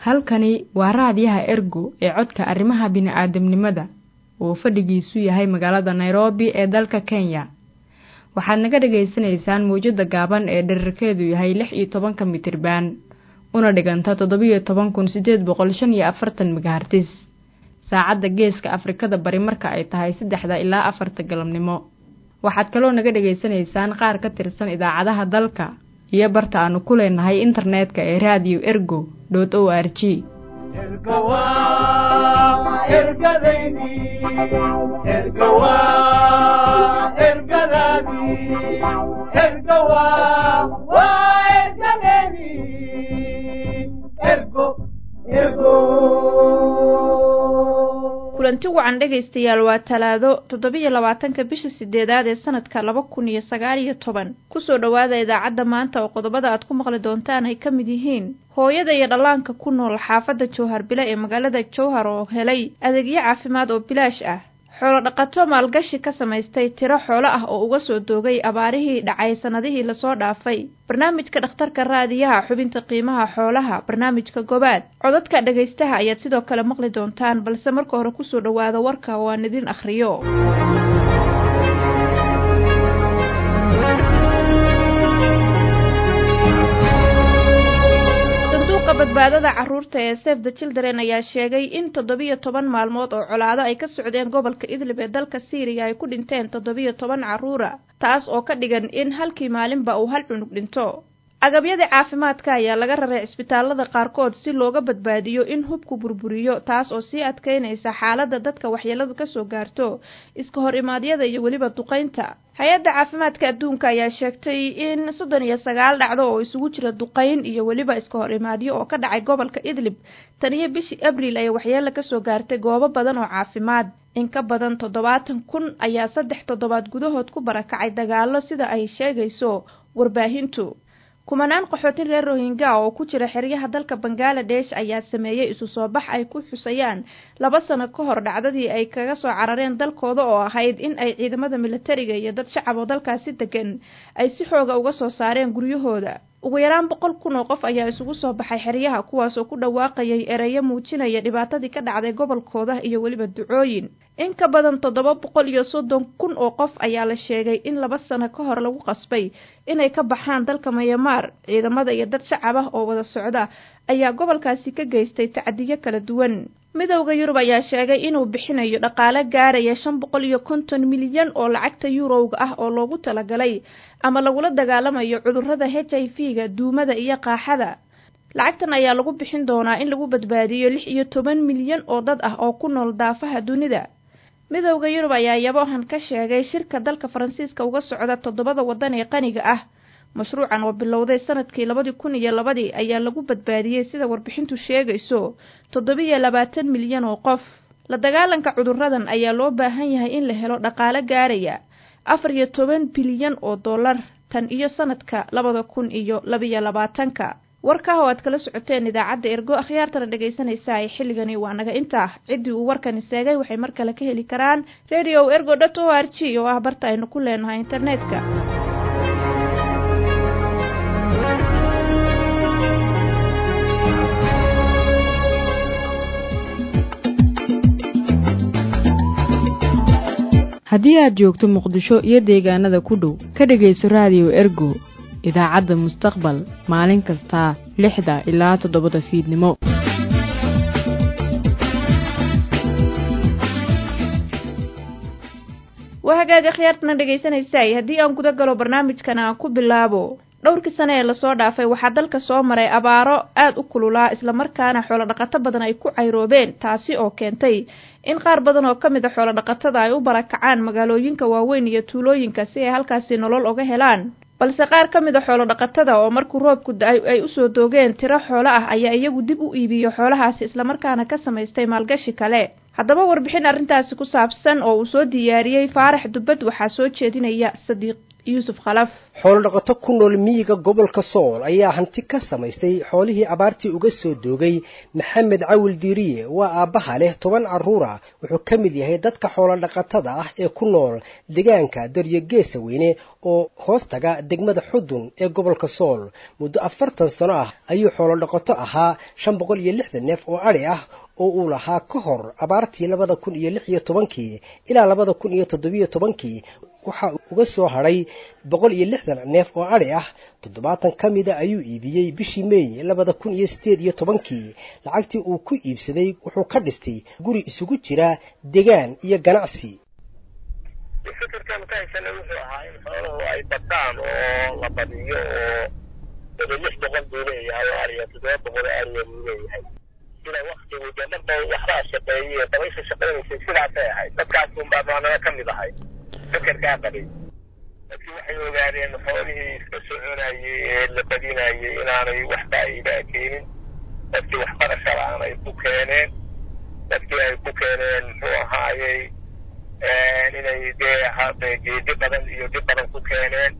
halkani waa raadiyaha ergo ee codka arrimaha bini'aadamnimada oo fadhigiisu yahay magaalada nairobi ee dalka kenya waxaad naga dhagaysanaysaan mawjadda gaaban ee dherarkeedu yahay lix iyo tobanka mitriban una dhiganta toddobiyo toban kun siddeed boqol shan iyo afartan megahartis saacadda geeska afrikada bari marka ay tahay saddexda ilaa afarta galabnimo waxaad kaloo naga dhegaysanaysaan qaar ka tirsan idaacadaha dalka iyo barta aanu ku leenahay internetka ee radio ergo dot o r g kulanti wacan dhegaystayaal waa talaado toddobiyo labaatanka bisha sideedaad ee sanadka laba kun iyo sagaal iyo toban kusoo dhowaada idaacadda maanta oo qodobada aad ku maqli doontaan ay ka mid yihiin hooyada iyo dhallaanka ku nool xaafadda jowhar bile ee magaalada jowhar oo helay adeegyo caafimaad oo bilaash ah xoolo dhaqato maalgashi ka samaystay tiro xoolo ah oo uga soo doogay abaarihii dhacay sannadihii lasoo dhaafay barnaamijka dhakhtarka raadiyaha xubinta qiimaha xoolaha barnaamijka gobaad codadka dhegaystaha ayaad sidoo kale maqli doontaan balse marka hore kusoo dhowaada warka oo aan idin akhriyo badbaadada caruurta ee save the children ayaa sheegay in toddobiyo toban maalmood oo colaado ay ka socdeen gobolka idlib ee dalka siiriya ay ku dhinteen toddobiyo toban carruura taas oo ka dhigan in halkii maalinba uu hal cunug dhinto agabyada caafimaadka ayaa laga raray cisbitaalada qaarkood si looga badbaadiyo in hubku burburiyo taas oo sii adkeynaysa xaaladda dadka waxyeeladu kasoo gaarto iska hor imaadyada iyo weliba duqaynta hay-adda caafimaadka adduunka ayaa sheegtay in soddon iyo sagaal dhacdo oo isugu jira duqayn iyo weliba iska hor imaadyo oo ka dhacay gobolka idlib tan iyo bishii abriil ay waxyeelo kasoo gaartay goobo badan oo caafimaad in ka badan toddobaatan kun ayaa saddex toddobaad gudahood ku barakacay dagaallo sida ay sheegayso warbaahintu kumanaan qaxootin reer rohingya oo ku jira xeryaha dalka bangaladesh ayaa sameeyey isu soo bax ay ku xusayaan laba sano ka hor dhacdadii ay kaga soo carareen dalkooda oo ahayd in ay ciidamada militariga iyo dad shacab oo dalkaasi degan ay si xooga uga soo saareen guryahooda ugu yaraan boqol kun oo qof ayaa isugu soo baxay xeryaha kuwaas oo ku dhawaaqayay ereyo muujinaya dhibaatadii ka dhacday gobolkooda iyo weliba ducooyin in ka badan toddoba boqol iyo soddon kun oo qof ayaa la sheegay in laba sano ka hor lagu qasbay inay ka baxaan dalka mayamaar ciidamada iyo dad shacab ah oo wada socda ayaa gobolkaasi ka geystay tacdiyo kala duwan midowda yurub ayaa sheegay inuu bixinayo dhaqaale gaaraya shan boqol iyo konton milyan oo lacagta yuurowga ah oo loogu talagalay ama lagula dagaalamayo cudurrada h i v ga duumada iyo qaaxada lacagtan ayaa lagu bixin doonaa in lagu badbaadiyo lix iyo toban milyan oo dad ah oo ku nool daafaha dunida midowda yurub ayaa yabohan ka sheegay shirka dalka faransiiska uga socda toddobada waddan ee qaniga ah mashruucan oo bilowday sanadkii labadii kun iyo labadii ayaa lagu badbaadiyey sida warbixintu sheegayso toddobiyo labaatan milyan oo qof la dagaalanka cudurradan ayaa loo baahan yahay in la helo dhaqaale gaaraya afar iyo toban bilyan oo dollar tan iyo sanadka labada kun iyo labiyo labaatanka warkaa oo aad kala socoteen idaacadda ergo akhyaartana dhegaysanaysa ay xilligani waa naga intaa ciddii uu warkani seegay waxay mar kale ka heli karaan radio ergo dot o r g oo ah barta aynu ku leenahay internetka haddii aad joogto muqdisho iyo deegaanada ku dhow ka dhegayso raadiyo ergo idaacadda mustaqbal maalin kasta lixda ilaa toddobada fiidnimo waa hagaaga khiyaartana dhegaysanaysaay haddii aan guda galo barnaamijkan aan ku bilaabo dhowrkii sane ee lasoo dhaafay waxaa dalka soo maray abaaro aad u kululaa islamarkaana xoolodhaqato badan ay ku cayroobeen taasi oo keentay in qaar badan oo ka mid a xoolodhaqatada ay u barakacaan magaalooyinka waaweyn iyo tuulooyinka si ay halkaasi nolol uga helaan balse qaar ka mid a xoolodhaqatada oo markuu roobku da-ay ay usoo doogeen tiro xoolo ah ayaa iyagu dib u iibiyo xoolahaasi islamarkaana ka samaystay maalgashi kale haddaba warbixin arrintaasi ku saabsan oo uu soo diyaariyey faarax dubbad waxaa soo jeedinaya sadiiq yuusuf khalaf xoolodhaqato ku nool miyiga gobolka sool ayaa hanti ka samaystay xoolihii abaartii uga soo doogay maxamed cawil diiriye waa aabbaha leh toban carruura wuxuu ka mid yahay dadka xoolodhaqatada ah ee ku nool deegaanka daryo geesa weyne oo hoostaga degmada xudun ee gobolka sool muddo afartan sano ah ayuu xoolodhaqato ahaa shan boqol iyo lixdan neef oo adhi ah oo uu lahaa ka hor abaartii labada kun iyo lix iyo tobankii ilaa labada kun iyo toddobiyo tobankii waxaa uga soo hadhay boqol iyo lixdan neef oo adhi ah toddobaatan ka mida ayuu iibiyey bishii meey labada kun iyo siddeed iyo tobankii lacagtii uu ku iibsaday wuxuu ka dhistay guri isugu jira degaan iyo ganacsi fikirkan ka haysana wuxuu ahaa in xooluhu ay badaan oo la badiyo oo wada lix boqol buu leeyahay oo ariya toddoba boqol oo ariya buu leeyahay sida waktigu dee marba waxbaa shaqeeyey dabaysha shaqaynaysay sidaasay ahayd dadkaasunbaa maanana ka mid ahay fikirkaa qabay dadkii waxay ogaadeen xoolihii iska soconayey ee la badinayey inaanay wax faa'iidaa keenin dadkii waxbarasho la-aan ay ku keeneen dadkii ay ku keeneen muxuu ahaayey inay dee hade geedi badan iyo dib badan ku keeneen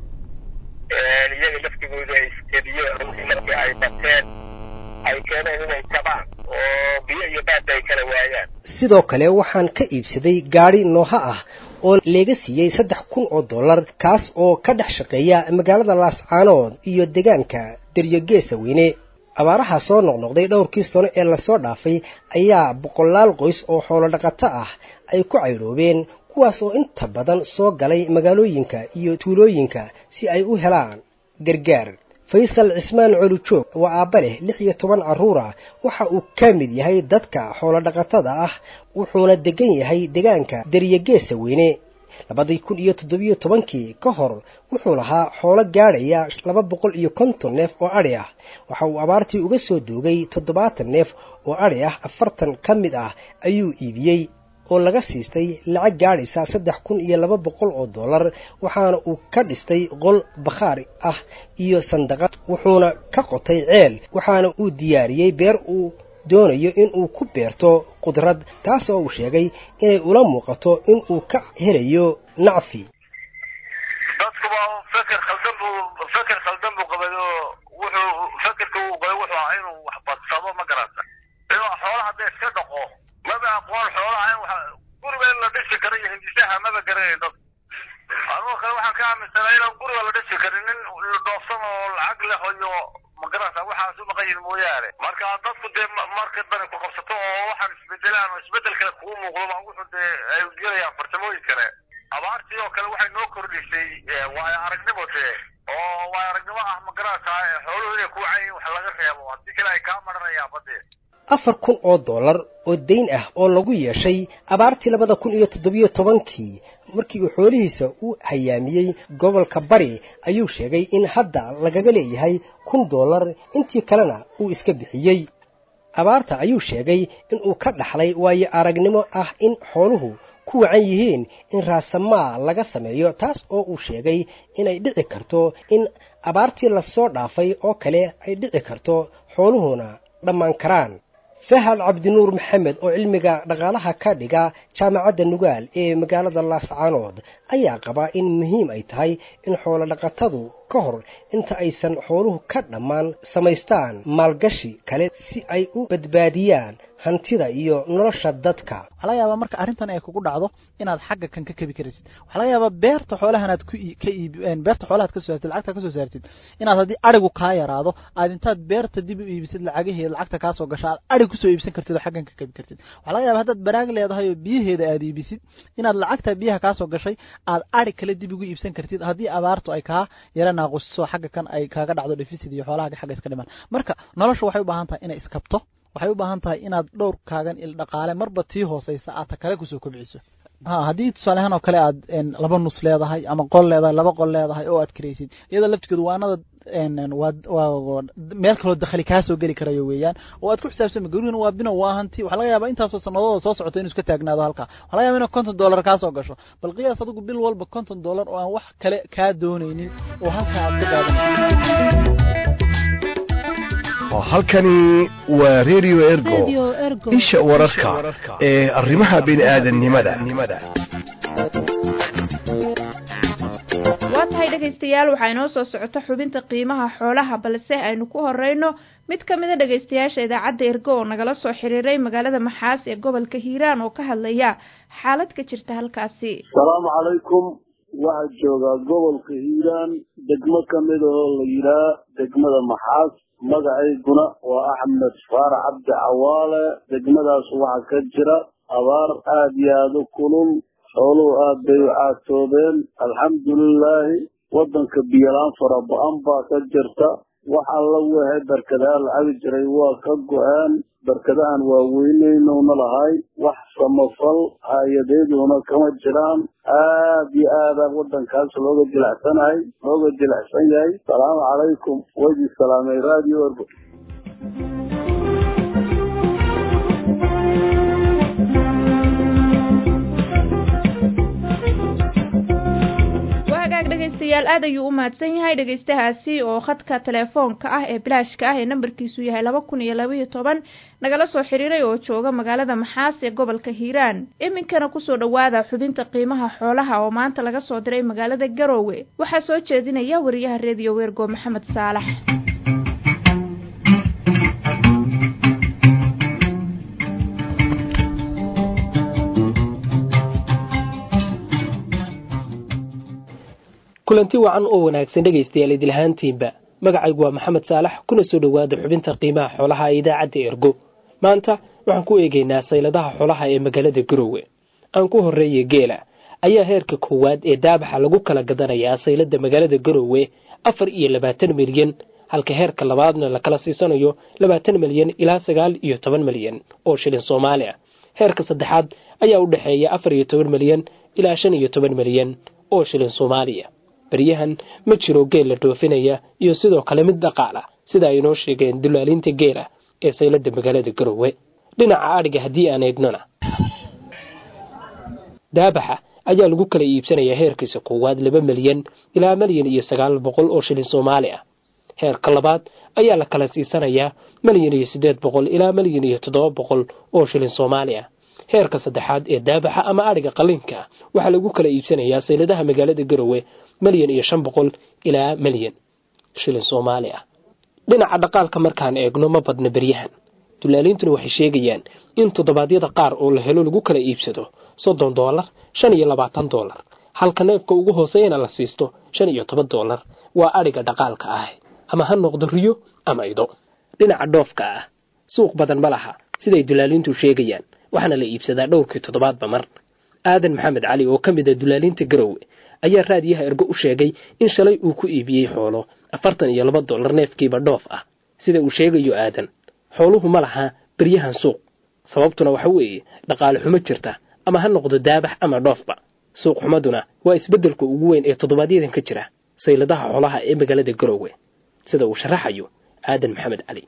iyaga laftigooda ay iskediyeen markii ay bateen ay keeneen inay jabaan oo biyo iyo baadda ay kala waayaan sidoo kale waxaan ka iibsaday gaadhi nooha ah oo leega siiyey saddex kun oo dollar kaas oo ka dhex shaqeeya magaalada laascaanood iyo deegaanka daryogeesa weyne abaaraha soo noqnoqday dhowrkii sano ee lasoo dhaafay ayaa boqolaal qoys oo xoolodhaqato ah ay ku caydhoobeen kuwaas oo inta badan soo galay magaalooyinka iyo tuulooyinka si ay u helaan gargaar faysal cismaan colujoog waa aabba leh lix iyo toban carruura waxa uu ka mid yahay dadka xoolodhaqatada ah wuxuuna degan yahay deegaanka daryogeesa weyne labadii kun iyo toddobiyo tobankii ka hor wuxuu lahaa xoolo gaadhaya laba boqol iyo konton neef oo adhi ah waxa uu abaartii uga soo doogay toddobaatan neef oo adhi ah afartan ka mid ah ayuu iibiyey oo laga siistay lacag gaadhaysa saddex kun iyo laba boqol oo dollar waxaana uu ka dhistay qol bakhaar ah iyo sandaqad wuxuuna ka qotay ceel waxaana uu diyaariyey beer uu doonayo inuu ku beerto qudrad taas oo uu sheegay inay ula muuqato inuu ka helayo nacfi dadkuba feker khaldan buu feker khaldan buu qabay oo wuxuu fekerka uu qabay wuxuu ahaa inuu wax badsado ma garata inuu xoolaha hadda iska dhaqo maba aqoon xoolaha in wax guriga in la dhisi karo iyo hindisaha maba garanayn dad anigoo kale waxaan ka aaminsanaa inaan guriga la dhisi karin nin dhoofsan oo lacag leh iyo magarasa waxaas u maqan yihin mooyaane marka dadku dee marka dani ku qabsato oo waxaan isbedelaan oo isbedel kale kugu muuqdo baa wuxuu dee ay gelayaan farsamooyin kale abaartii oo kale waxay noo kordhisay waayo aragnimo dee oo waayo aragnimo ah magarasa xooluhu inay ku wacan yihin wax laga reebo haddii kale ay kaa maranayaan badee afar kun oo dollar oo dayn ah oo lagu yeeshay abaartii labada kun iyo toddobiyo tobankii markii uu xoolihiisa u hayaamiyey gobolka bari ayuu sheegay in hadda lagaga leeyahay kun dollar intii kalena uu iska bixiyey abaarta ayuu sheegay inuu ka dhaxlay waayo aragnimo ah in xooluhu ku wacan yihiin in raasamaa laga sameeyo taas oo uu sheegay inay dhici karto in abaartii lasoo dhaafay oo kale ay dhici karto xooluhuna dhammaan karaan fahal cabdinuur maxamed oo cilmiga dhaqaalaha ka dhiga jaamacadda nugaal ee magaalada laascaanood ayaa qabaa in muhiim ay tahay in xoolo dhaqatadu ka hor inta aysan xooluhu ka dhammaan samaystaan maalgashi kale si ay u badbaadiyaan hantida iyo nolosha dadka waxaa laga yaabaa marka arrintan ay kugu dhacdo inaad xagga kan ka kebi karaysid waxaa laga yaabaa beerta xoolahanaad ku ka iib beerta xoolahaad ka soo saartid lacagta ka soo saartid inaad haddii arigu kaa yaraado aad intaad beerta dib u iibisid lacagaheeda lacagta kaa soo gasho aad ari kusoo iibsan kartid oo xaggan ka kebi kartid waxaa laga yaabaa haddaad baraag leedahay oo biyaheeda aad iibisid inaad lacagta biyaha kaa soo gashay aad ari kale dib ugu iibsan kartid haddii abaartu ay kaa yara naaqusiso xagga kan ay kaaga dhacdo deficit iyo xoolaha xagga iska dhimaan marka nolosha waxay u baahan tahay inay iskabto waxay u baahan tahay inaad dhowr kaagan il dhaqaale marba tii hooseysa aad ta kale kusoo kobciso ha haddii tusaaleahaan oo kale aad laba nus leedahay ama qol leedahay laba qol leedahay oo aad karaysid iyada laftigeedu waanada waa meel kaloo dakhli kaa soo geli karayo weeyaan oo aad ku xisaabtama gurigana waa bino waa hanti waxaa laga yaabaa intaasoo sanadooda soo socoto inuu iska taagnaado halkaa waxaa laga yaba inuu konton dollar kaa soo gasho bal qiyaas adigu bil walba konton dollar oo aan wax kale kaa doonaynin oo halkaa aad ka qaadanaysid halkani waa radio ergo isha wararka ee arrimaha bini aadannimada waa tahay dhegaystayaal waxaa inoo soo socota xubinta qiimaha xoolaha balse aynu ku horeyno mid ka mid a dhegaystayaasha idaacadda ergo oo nagala soo xiriiray magaalada maxaas ee gobolka hiiraan oo ka hadlaya xaalad ka jirta halkaasi asalaamu calaykum waxaa joogaa gobolka hiiraan degmo ka mid oo la yidhaah degmada maxaas magacayguna waa axmed faarax cabdi cawaale degmadaas waxaa ka jira abaar aada iyo aada u kulul xooluhu aad bay u caatoobeen alxamdulilaahi waddanka biyolaan fara ba-an baa ka jirta wax alla wehe barkadaha la cabi jiray waa ka go-een barkadahan waa weyneynowna lahay wax samafal hay-adeeduna kama jiraan aad iyo aada waddankaas looga jilacsanahay looga jilacsan yahay asalaamu calaykum waydii salaamay radio orgo dhegeystayaal aad ayuu u mahadsan yahay dhegeystahaasi oo khadka telefoonka ah ee bilaashka ah ee nambarkiisu yahay laba kun iyo labaiyo toban nagala soo xiriiray oo jooga magaalada maxaas ee gobolka hiiraan iminkana kusoo dhowaada xubinta qiimaha xoolaha oo maanta laga soo diray magaalada garoowe waxaa soo jeedinaya wariyaha reediyo weergo maxamed saalax kulanti wacan oo wanaagsan dhegaystayaal idilhaantiinba magacaygu waa maxamed saalax kuna soo dhowaada xubinta qiimaha xoolaha ee idaacadda ergo maanta waxaan ku eegaynaa sayladaha xoolaha ee magaalada garoowe aan ku horreeya geela ayaa heerka koowaad ee daabaxa lagu kala gadanayaa saylada magaalada garoowe afar iyo labaatan milyan halka heerka labaadna la kala siisanayo labaatan milyan ilaa sagaal iyo toban milyan oo shilin soomaali ah heerka saddexaad ayaa u dhexeeya afar iyo toban milyan ilaa shan iyo toban milyan oo shilin soomaaliya baryahan ma jiro geel la dhoofinaya iyo sidoo kale mid dhaqaala sida ay inoo sheegeen dulaaliinta geela ee saylada magaalada garoowe dhinaca adhiga haddii aan eegnona daabaxa ayaa lagu kala iibsanayaa heerkiisa koowaad laba milyan ilaa milyan iyo sagaal boqol oo shilin soomaali ah heerka labaad ayaa la kala siisanayaa milyan iyo siddeed boqol ilaa milyan iyo toddoba boqol oo shilin soomaali ah heerka saddexaad ee daabaxa ama adhiga qalinka waxaa lagu kala iibsanayaa sayladaha magaalada garoowe milyan iyo shan boqol ilaa milyan shilin soomaali ah dhinaca dhaqaalka markaan eegno ma badna beryahan dulaaliintuna waxay sheegayaan in toddobaadyada qaar oo la helo lagu kala iibsado soddon doolar shan iyo labaatan doolar halka neefka ugu hooseeyana la siisto shan iyo toban doolar waa adhiga dhaqaalka ah ama ha noqdo riyo ama ido dhinaca dhoofka ah suuq badan ma laha siday dulaaliintu sheegayaan waxaana la iibsadaa dhowrkii toddobaadba mar aadan maxamed cali oo ka mid a dulaaliinta garoowe ayaa raadiyaha ergo u sheegay in shalay uu ku iibiyey xoolo afartan iyo laba dollar neefkiiba dhoof ah sida uu sheegayo aadan xooluhu ma laha beryahan suuq sababtuna waxa weeye dhaqaale xumo jirta ama ha noqdo daabax ama dhoofba suuq xumaduna waa isbeddelka ugu weyn ee toddobaadyadaan ka jira sayladaha xoolaha ee magaalada garoowe sida uu sharaxayo aadan maxamed cali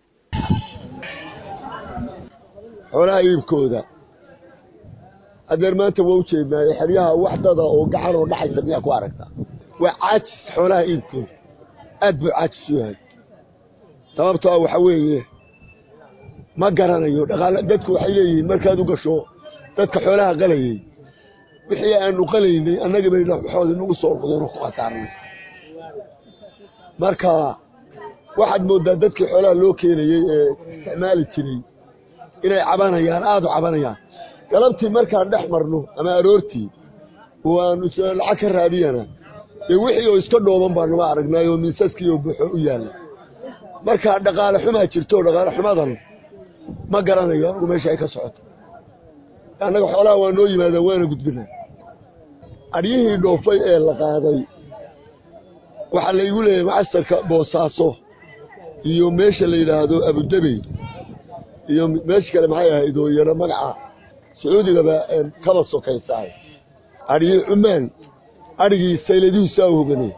xoolaha iibkooda hadeer maanta waa u jeednaaye xeryaha waxdada oo gacan oo dhaxaysa miyaa ku aragtaa waa caajis xoolaha iibkooda aad buu caajis u yahay sababtoo ah waxa weeye ma garanayo dhaqaal dadku waxay leeyihiin markaad u gasho dadka xoolaha qalayey wixii aanu qalaynay annaga bay waxooda nagu soo noqdeen oo ku khasaarnay marka waxaad mooddaa dadkii xoolaha loo keenayey ee isticmaali jiray inay cabanayaan aada u cabanayaan galabtii markaan dhex marno ama aroortii waanu lacag ka raadiyana dee wixii oo iska dhooban baanuma aragnay oo miisaskii oo buxo u yaalla marka dhaqaale xumaa jirto dhaqaale xumadan ma garanayo anugu meesha ay ka socoto annaga xoolaha waa noo yimaadaan waana gudbinaa aryihii dhoofay ee la qaaday waxaa laygu leeyahay macastarka boosaaso iyo meesha la yidhaahdo abudebey iyo meesha kale maxay ahayd oo iyana magaca sacuudigaba kaba sokaysaay adhigii cumaan adhigii sayladihiisaa u hoganay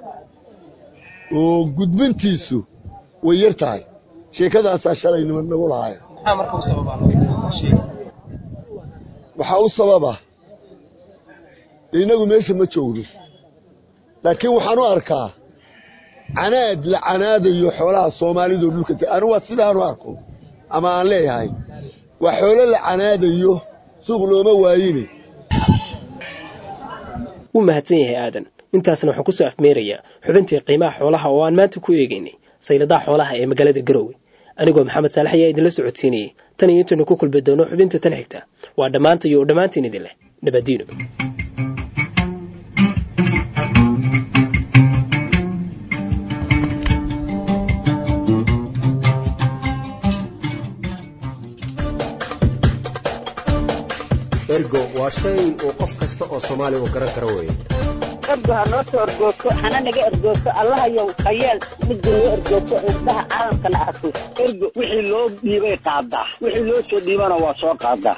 oo gudbintiisu way yar tahay sheekadaasaa shalay niman nagu lahaay waxaa u sababa innagu meesha ma joogno laakiin waxaan u arkaa canaad la canaadayo xoolaha soomaalido dhulka anigu waa sidaanu arko ama aan leeyahay waa xoolo la canaadayo suuq looma waayine wuu mahadsan yahay aadan intaasna waxaan kusoo afmeerayaa xubintii qiimaha xoolaha oo aan maanta ku eegaynay sayladaha xoolaha ee magaalada garowe anigoo maxamed saalax ayaa idinla socodsiinayay tan iyo intaynu ku kulmi doono xubinta tan xigta waa dhammaanta iyo dhammaantiin idin leh nabadiino ergo waa shay uu qof kasta oo soomaali uu garan karo weeye ergo ha noo soo ergoogto hana naga ergoogto allahayow hayeel midda noo ergoogto indhaha caalamkana arko ergo wixii loo dhiibay qaadaa wixii loo soo dhiibana waa soo qaadaa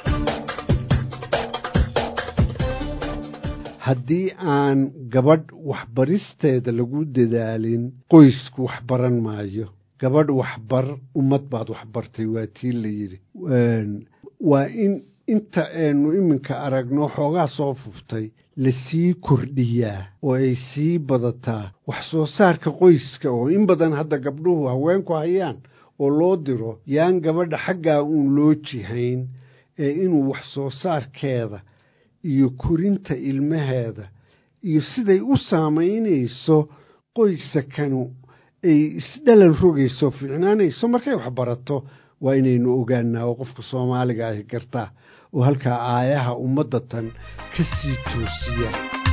haddii aan gabadh waxbaristeeda lagu dadaalin qoysku waxbaran maayo gabadh waxbar ummad baad waxbartay waa tii la yidhi waa in inta aynu iminka aragno xoogaa soo fuftay lasii kordhiyaa oo ay sii badataa wax soo saarka qoyska oo in badan hadda gabdhuhu haweenku hayaan oo loo diro yaan gabadha xaggaa uun loo jihayn ee inuu wax soo saarkeeda iyo korinta ilmaheeda iyo siday u saamaynayso qoysakanu ay isdhalal rogayso fiicnaanayso markay wax barato waa inaynu ogaanaa oo qofka soomaaliga ahi gartaa oo halkaa aayaha ummadda tan ka sii toosiya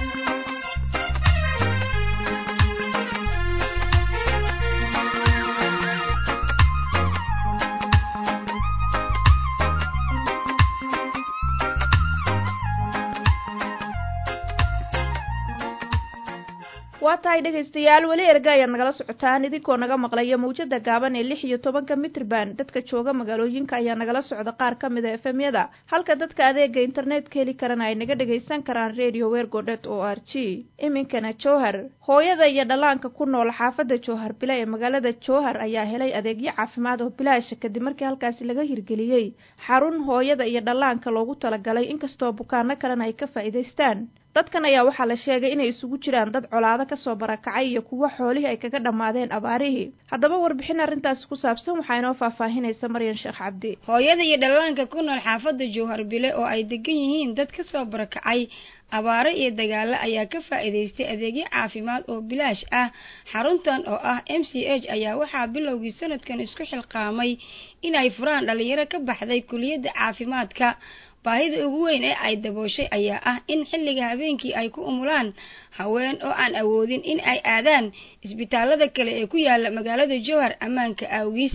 waa tahay dhegaystayaal weli erga ayaad nagala socotaan idinkoo naga maqlaya mawjada gaaban ee lix iyo tobanka mitrban dadka jooga magaalooyinka ayaa nagala socda qaar ka mid a efemyada halka dadka adeega internetka heli karana ay naga dhagaysan karaan radio wergodet o r g iminkana jowhar hooyada iyo dhallaanka ku nool xaafadda jowhar bila ee magaalada jowhar ayaa helay adeegyo caafimaad oo bilaasha kadib markii halkaasi laga hirgeliyey xarun hooyada iyo dhallaanka loogu talagalay inkastoo bukaano kalena ay ka faa'iidaystaan dadkan ayaa waxaa la sheegay inay isugu jiraan dad colaado kasoo barakacay iyo kuwo xoolihii ay kaga dhammaadeen abaarihii haddaba warbixin arrintaasi ku saabsan waxaa inoo faahfaahinaysa maryan sheekh cabdi hooyada iyo dhallaanka ku nool xaafadda jowhar bile oo ay degan yihiin dad kasoo barakacay abaaro iyo dagaalo ayaa ka faa'iidaystay adeegyo caafimaad oo bilaash ah xaruntan oo ah m c h ayaa waxaa bilowgii sanadkan isku xilqaamay inay furaan dhalinyaro ka baxday kuliyadda caafimaadka baahida ugu weyn ee ay dabooshay ayaa ah in xilliga habeenkii ay ku umulaan haween oo aan awoodin in ay aadaan isbitaalada kale ee ku yaala magaalada jowhar ammaanka awgiis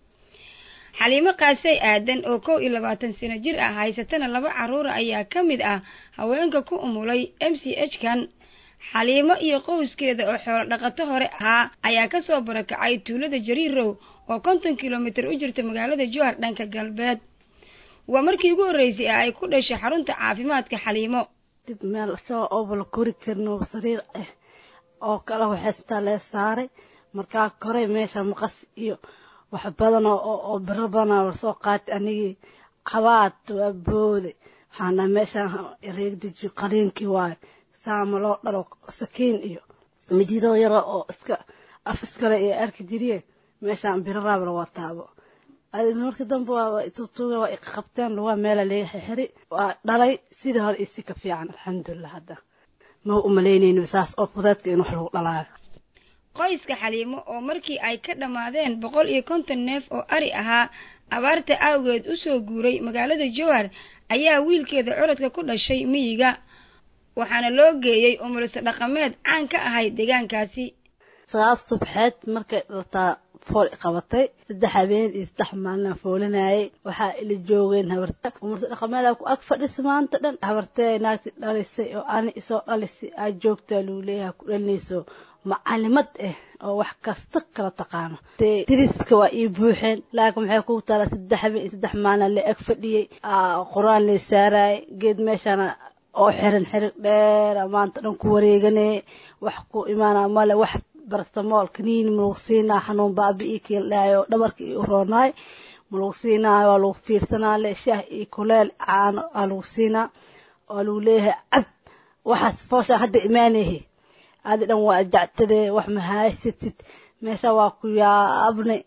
xaliimo kaasey aadan oo kow iyo labaatan sano jir ah haysatana laba caruura ayaa ka mid ah haweenka ku umulay m c h kan xaliimo iyo qowskeeda oo xoolo dhaqato hore ahaa ayaa kasoo barakacay tuulada jariirow oo konton kilomitir u jirta magaalada jowhar dhanka galbeed waa markii ugu horreysay ee ay ku dhashay xarunta caafimaadka xaliimo dib meel soo oobala kori karno sariir ah oo kala waxaystaa lee saaray markaa koray meesha maqas iyo wax badan oo biro badan lasoo qaatay anigii qabaad waa boode waxaana meeshaan reegdeji qaliinkii waayo saama loo dhalo sakiin iyo mididoo yaro oo iska af iskale iyo arki jiriye meeshaan biro raab la wataabo marka dambe waa tutuuga waa iqabteen waa meela laga xixiri waa dhalay sidii hore isi ka fiican alxamdulilah hadda ma umalaynayno saas oo fudeedka in wax lagu dhalaayo qoyska xaliimo oo markii ay ka dhammaadeen boqol iyo konton neef oo ari ahaa abaarta awgeed usoo guuray magaalada jowhar ayaa wiilkeeda curadka ku dhashay miyiga waxaana loo geeyey umulisa dhaqameed caan ka ahayd deegaankaasi sagaal subxeed markay dhaltaa fool qabatay saddex habeen iyo saddex maalina foolinayay waxaa ila joogeen habarta umurta dhaqameeda ku ag fadhisa maanta dhan habartee naagti dhalisay oo ani isoo dhalisay aa joogtaa luu leeyahay ku dhalinayso macalimad ah oo wax kasta kala taqaano diriska waa ii buuxeen laakiin maxay ku taala saddex habeen iyo saddex maalina la ag fadhiyey qur-aan la saarayay geed meeshana oo xiran xirig dheer maanta dhan ku wareeganay wax ku imaana male wax barastamool kaniini ma lagu siinaa xanuun baabi-ii kiildhaayo dhabarka io roonaay ma lagu siinaayo waa lagu fiirsanaa le shaah iyo kuleel caano aa lagu siinaa waa lagu leeyahay cab waxaas fooshaa hadda imaanahe adi dhan waa jactadee wax mahaysatid meesha waa ku yaabnay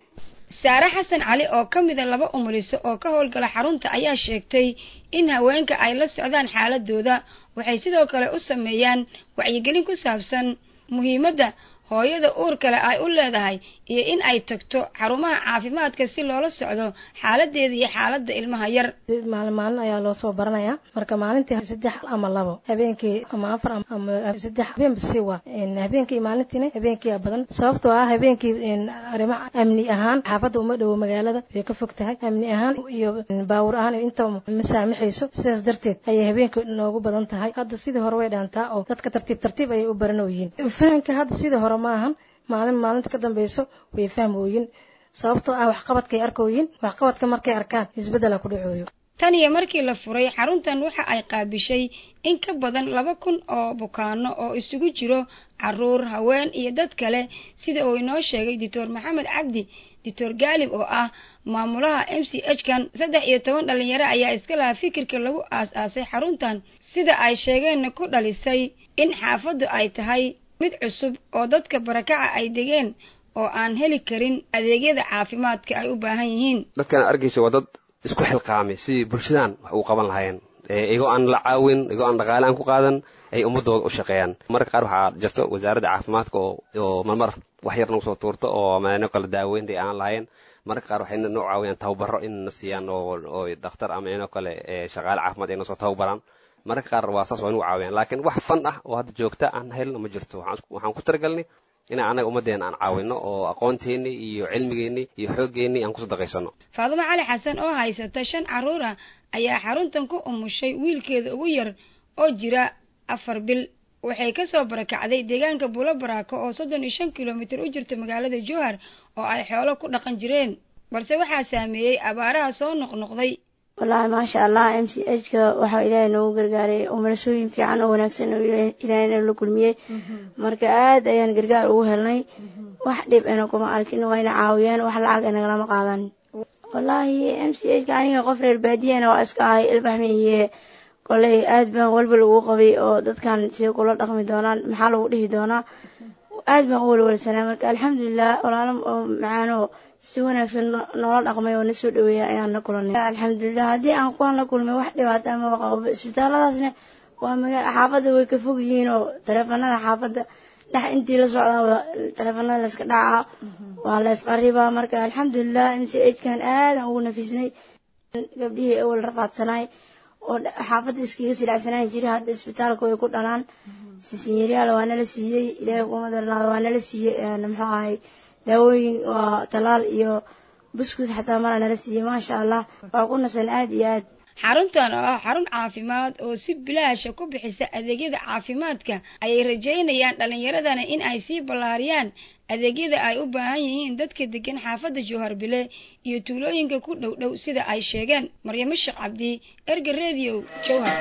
saare xasan cali oo ka mida laba umuliso oo ka howlgala xarunta ayaa sheegtay in haweenka ay la socdaan xaaladooda waxay sidoo kale u sameeyaan wacyigelin ku saabsan muhiimadda hooyada uur kale ay u leedahay iyo in ay tagto xarumaha caafimaadka si loola socdo xaaladeeda iyo xaaladda ilmaha yar maalin maalin ayaa loo soo baranayaa marka maalintii saddex ama labo habeenkii ama afar ama saddex habeen basi waa habeenkii maalintiina habeenkii badan sababtoo ah habeenkii arrimo amni ahaan xaafadda uma dhowo magaalada way ka fog tahay amni ahaan iyo baawur ahaan inta ma saamaxayso sidaas darteed ayay habeenkii noogu badan tahay hadda sidii hore way dhaantaa oo dadka tartiib tartiib ayay u baranooyiin fahanka hadda sidii hore ma ahan maalin maalinta ka dambeyso way fahmooyin sababtoo ah waxqabadkay arkooyin waxqabadka markay arkaan isbeddela ku dhacooyo tan iyo markii la furay xaruntan waxa ay qaabishay in ka badan laba kun oo bukaano oo isugu jiro caruur haween iyo dad kale sida uu inoo sheegay doctor maxamed cabdi doctor gaalib oo ah maamulaha m c h kan saddex iyo toban dhalinyaro ayaa iska lahaa fikirka lagu aas-aasay xaruntan sida ay sheegeenna ku dhalisay in xaafaddu ay tahay mid cusub oo dadka barakaca ay degeen oo aan heli karin adeegyada caafimaadka ay u baahan yihiin dadkan arkaysa waa dad isku xilqaamay sidii bulshadan wax ugu qaban lahaayeen iyagoo aan la caawin iyagoo aan dhaqaale aan ku qaadan ay ummadooda u shaqeeyaan marka qaar waxaa jirto wasaaradda caafimaadka oo marmar wax yar nagu soo tuurto oo meeno kale daaweynta aan lahayn marka qaar waxay noo caawiyaan tababaro inna siiyaan oo dakhtar ama inoo kale shaqaale caafimaad ay nasoo tababaraan mararka qaar waa saas waa nagu caawiyaan laakiin wax fan ah oo hadda joogta aan helno ma jirto waxaan ku talagalnay inaan annaga ummaddeena aan caawino oo aqoonteennii iyo cilmigeennii iyo xooggeenii aan ku sadaqaysano faadumo cali xasan oo haysata shan carruur ah ayaa xaruntan ku umushay wiilkeeda ugu yar oo jira afar bil waxay kasoo barakacday deegaanka buulo baraako oo soddon iyo shan kilomitir u jirta magaalada jowhar oo ay xoolo ku dhaqan jireen balse waxaa saameeyey abaaraha soo noqnoqday wallaahi maasha allah m c h ka waxaa ilaahay noogu gargaaray umarashooyin fiican oo wanaagsan oo ilaahayna la kulmiyey marka aad ayaan gargaar ugu helnay wax dhib ana kuma arkin wayna caawiyeen wax lacag inagalama qaadan wallaahi m c h ka aniga qof reer baadiyana waa iska ahay ilbaxmiye koley aad baan walba lagu qabay oo dadkan sida kula dhaqmi doonaan maxaa lagu dhihi doonaa aad baan u walwalsanaa marka alxamdulilah walaalo oo macaano si wanaagsan noola dhaqmay oo na soo dhaweeya ayaan la kulanay alxamdulilah haddii aan kuwaan la kulmay wax dhibaato amaba qabo isbitaalladaasna waa magaa xaafadda way ka fog yihiin oo taleefanada xaafadda dhex intii la socdaa taleefanada layska dhacaa waa la ysqaribaa marka alxamdulilah m c h kan aadan ugu nafisnay gabdhihii awal rafaadsanaay oo xaafadda iskaga silacsanaan jiray hadda isbitaalka way ku dhalaan sisinyareyaal waa nala siiyey ilaahay kuma darnaada waa nala siiyey muxuu ahay daawooyin waa talaal iyo buskud xataa mara nala siiyey maasha allah waa ku nasan aada iyo aad xaruntan oo ah xarun caafimaad oo si bilaasha ku bixisa adeegyada caafimaadka ayay rajaynayaan dhallinyaradana in ay sii ballaariyaan adeegyada ay u baahan yihiin dadka degan xaafadda jowhar bile iyo tuulooyinka ku dhow dhow sida ay sheegeen maryamo sheekh cabdi erga radio jowhar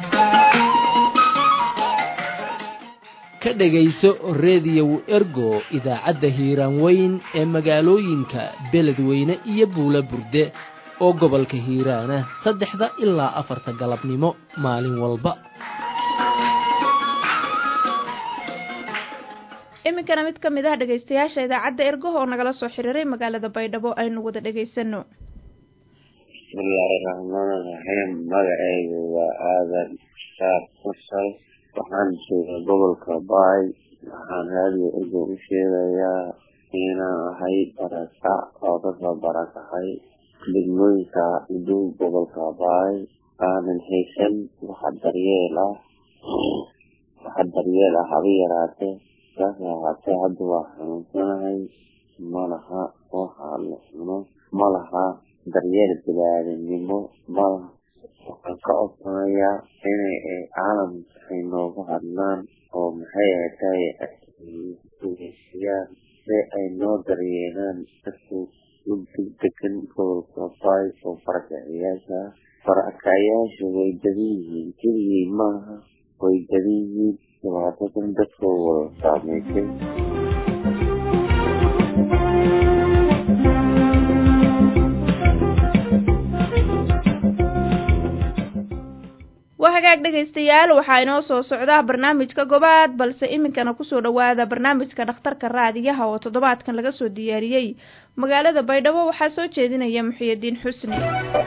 ka dhegayso reediyow ergo idaacadda hiiraan weyn ee magaalooyinka beledweyne iyo buula burde oo gobolka hiiraana saddexda ilaa afarta galabnimo maalin walba iminkana mid ka mid ah dhegaystayaasha idaacadda ergoh oo nagala soo xiriiray magaalada baydhabo aynu wada dhegaysano bismillaahi raxmaani raxiim magacaygu waa aadan saar mursal waxaan joogaa gobolka baay waxaan raadiyo ergo u sheegayaa inaan ahay barakac oo kasoo barakacay degmooyinka udhow gobolka baay aanan haysan waxa daryeel ah waxa daryeel ah haba yaraatee saas ahaatee hadda waa xanuunsanahay malaha waxa la cuno malaha daryeel biniaadanimo malaha waxaan ka codsanayaa inay caalamka ay nooga hadlaan oo maxay ahatay ugeysiyaan si ay noo daryeelaan dadku degan gobolka baay oo barakacayaasha barakacayaasha way dadan yihiin keligii maaha way dadan yihiin dhibaatadan dadka wada saameysay waa hagaag dhegaystayaal waxaa inoo soo socdaa barnaamijka gobaad balse iminkana kusoo dhowaada barnaamijka dhakhtarka raadiyaha oo toddobaadkan laga soo diyaariyey magaalada baydhabo waxaa soo jeedinaya muxiyidiin xusni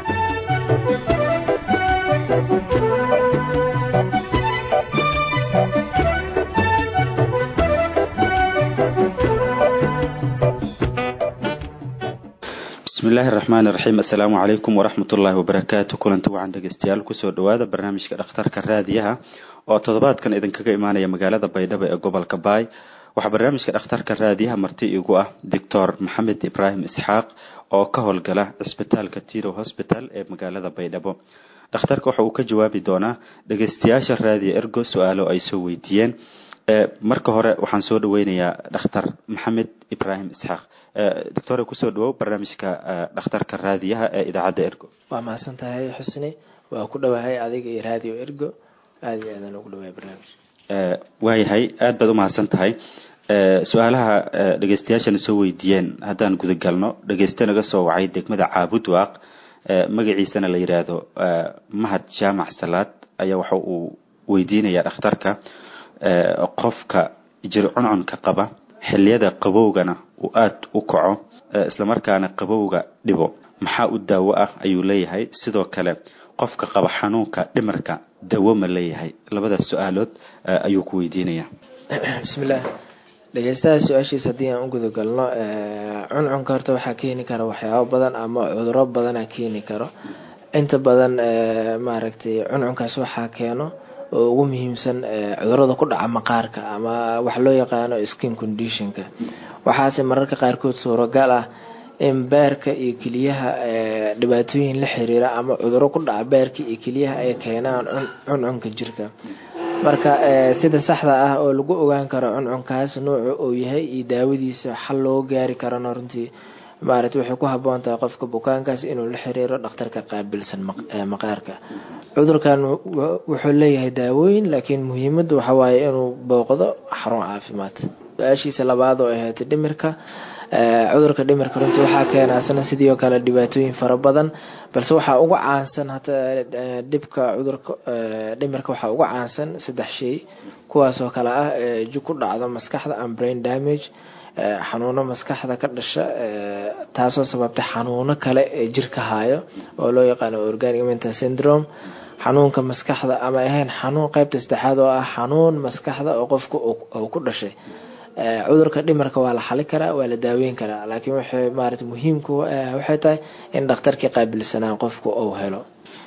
bismi illaahi raxmaani raxiim assalaamu calaykum waraxmat ullaahi wabarakaatu kulanti wacan dhegeystayaal kusoo dhowaada barnaamijka dhakhtarka raadiyaha oo toddobaadkan idinkaga imaanaya magaalada baydhabo ee gobolka baay waxaa barnaamijka dhakhtarka raadiyaha marti igu ah doctor maxamed ibraahim isxaaq oo ka howlgala cisbitaalka tiro hosbital ee magaalada baydhabo dhakhtarka waxa uu ka jawaabi doonaa dhegeystayaasha raadiya ergo su-aalo ay soo weydiiyeen marka hore waxaan soo dhaweynayaa dhakhtar maxamed ibraahim isxaaq doctor kusoo dhawow barnaamijka dhakhtarka raadiyaha ee idaacadda ergo waa mahadsan tahay xusni waa ku dhowahay adiga iyo radio ergo aada iyo aadaan ugu dhawahay barnaamij waayahay aad baad umahadsan tahay su-aalaha dhegeystayaashana soo weydiiyeen haddaan gudagalno dhegeyste naga soo wacay degmada caabud waaq magaciisana la yidhaahdo mahad jaamac salaad ayaa waxa uu weydiinayaa dhakhtarka qofka jir cuncunka qaba xiliyada qabowgana uu aada u kaco islamarkaana qabowga dhibo maxaa u daawo ah ayuu leeyahay sidoo kale qofka qaba xanuunka dhimarka dawo ma leeyahay labadaas su-aalood ayuu ku weydiinaya bismillaah dhegeystaha su-aashiisa haddii aan u gudagalno cuncunka horta waxaa keeni kara waxyaabo badan ama cuduro badana keeni karo inta badan maaragtay cuncunkaas waxaa keeno oo ugu muhiimsan cudurada ku dhaca maqaarka ama wax loo yaqaano skin conditionka waxaase mararka qaarkood suuragal ah in beerka iyo keliyaha dhibaatooyin la xiriira ama cuduro ku dhaca beerka iyo keliyaha ay keenaan cuncunka jirka marka sida saxda ah oo lagu ogaan karo cuncunkaas nuuca uu yahay iyo daawadiisa xal loo gaari karana runtii maaragtay waxay ku haboon tahay qofka bukaankaas inuu la xiriiro dhakhtarka qaabilsan maqaarka cudurkan wuxuu leeyahay daawooyin laakiin muhiimada waxa waaye inuu booqdo xarun caafimaad su-aashiisa labaad oo ahayd dhimirka cudurka dhimirka runtii waxaa keena asna sidii oo kale dhibaatooyin fara badan balse waxaa uga caansan hata dhibka cudurka dhimirka waxaa uga caansan saddex shay kuwaas oo kale ah jug ku dhacdo maskaxda and brain damage xanuuno maskaxda ka dhasha taasoo sababtay xanuuno kale ee jirka hayo oo loo yaqaano organic mental syndrome xanuunka maskaxda ama ahayn xanuun qeybta saddexaad oo ah xanuun maskaxda oo qofka uu ku dhashay cudurka dhimarka waa la xali karaa waa la daaweyn karaa laakiin waxay maarata muhiimku waxay tahay in dhakhtarkii qaabilsanaan qofku uu helo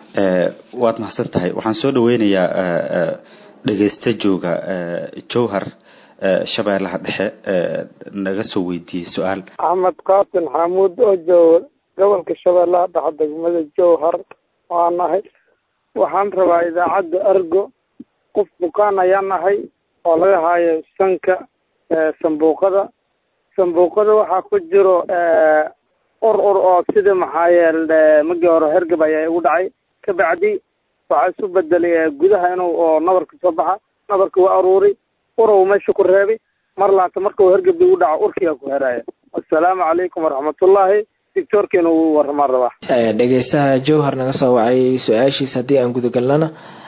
waad mahadsan tahay waxaan soo dhaweynayaa dhegeysta jooga jowhar shabeellaha dhexe naga soo weydiiyey su-aal axmed qaasin xamuud oo jooga gobolka shabeellaha dhexe degmada jowhar waa nahay waxaan rabaa idaacadda argo qof bukaan ayaa nahay oo laga haayo sanka sambuuqada sambuuqada waxaa ku jiro ur ur oo sida maxaa yeele magii hore hergab ayaa igu dhacay kabacdi waxaa isu bedelay gudaha inuu oo nabarka soo baxa nabarka waa aruuri urow meesha ku reebi mar laata marka uu hergabdi u dhaco urkiga ku heraaya assalaamu calaykum waraxmatullaahi doctoorkiina wuu waramaan rabaa dhegeystaha jowhar naga soo wacay su-aashiisa haddii aan gudagalnana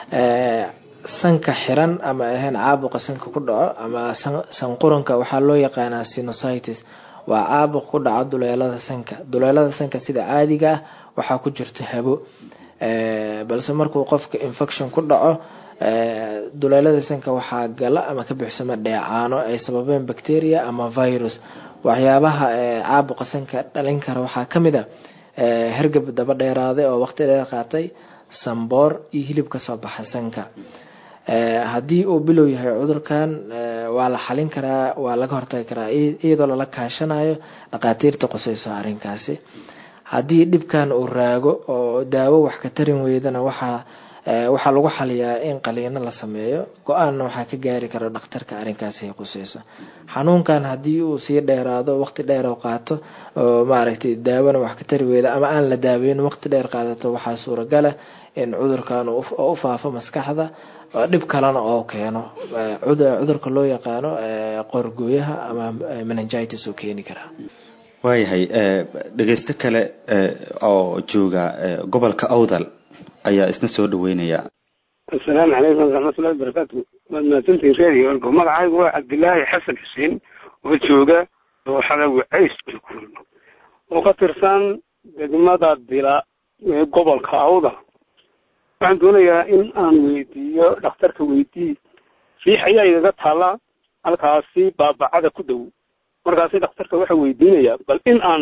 sanka xiran ama ahayn caabuqa sanka ku dhaco ama sanquranka waxaa loo yaqaanaa sinusitis waa caabuq ku dhaco duleelada sanka duleelada sanka sida caadiga ah waxaa ku jirto habo balse markuu qofka infection ku dhaco duleelada sanka waxaa gala ama ka buuxsama dheecaano ay sababeen bacteria ama virus waxyaabaha caabuqa sanka dhalin kara waxaa kamid a hergab daba dheeraaday oo waqti dheer qaatay samboor iyo hilib kasoo baxa sanka haddii uu bilow yahay cudurkan waa la xalin karaa waa laga hortagi karaa iyadoo lala kaashanayo dhaqaatiirta quseyso arrinkaasi haddii dhibkan uu raago oo daawo wax ka tarin weydana waxaa waxaa lagu xaliyaa in qaliino la sameeyo go-aanna waxaa ka gaari kara dhakhtarka arrinkaasi ay quseyso xanuunkan haddii uu sii dheeraado waqti dheer oo qaato oo maaragtay daawona wax ka tari weyda ama aan la daaweyn waqti dheer qaadato waxaa suuragala in cudurkan oo u faafo maskaxda dhib kalena oo keeno cudurka loo yaqaano qorgooyaha ama meningitis oo keeni karaa waayahay dhegeysto kale oo jooga gobolka awdal ayaa isna soo dhaweynaya asalaamu calaykum waraxmatullahi wabarakaatu waad mahadsantihin reeriyo orgo magacaygu waa cabdilaahi xasan xuseen oo jooga dooxada wacays oo ka tirsan degmada dila ee gobolka awda waxaan doonayaa in aan weydiiyo dhakhtarka weydii riix ayaa igaga taala halkaasi baabacada ku dhow markaasi dhakhtarka waxaa weydiinayaa bal in aan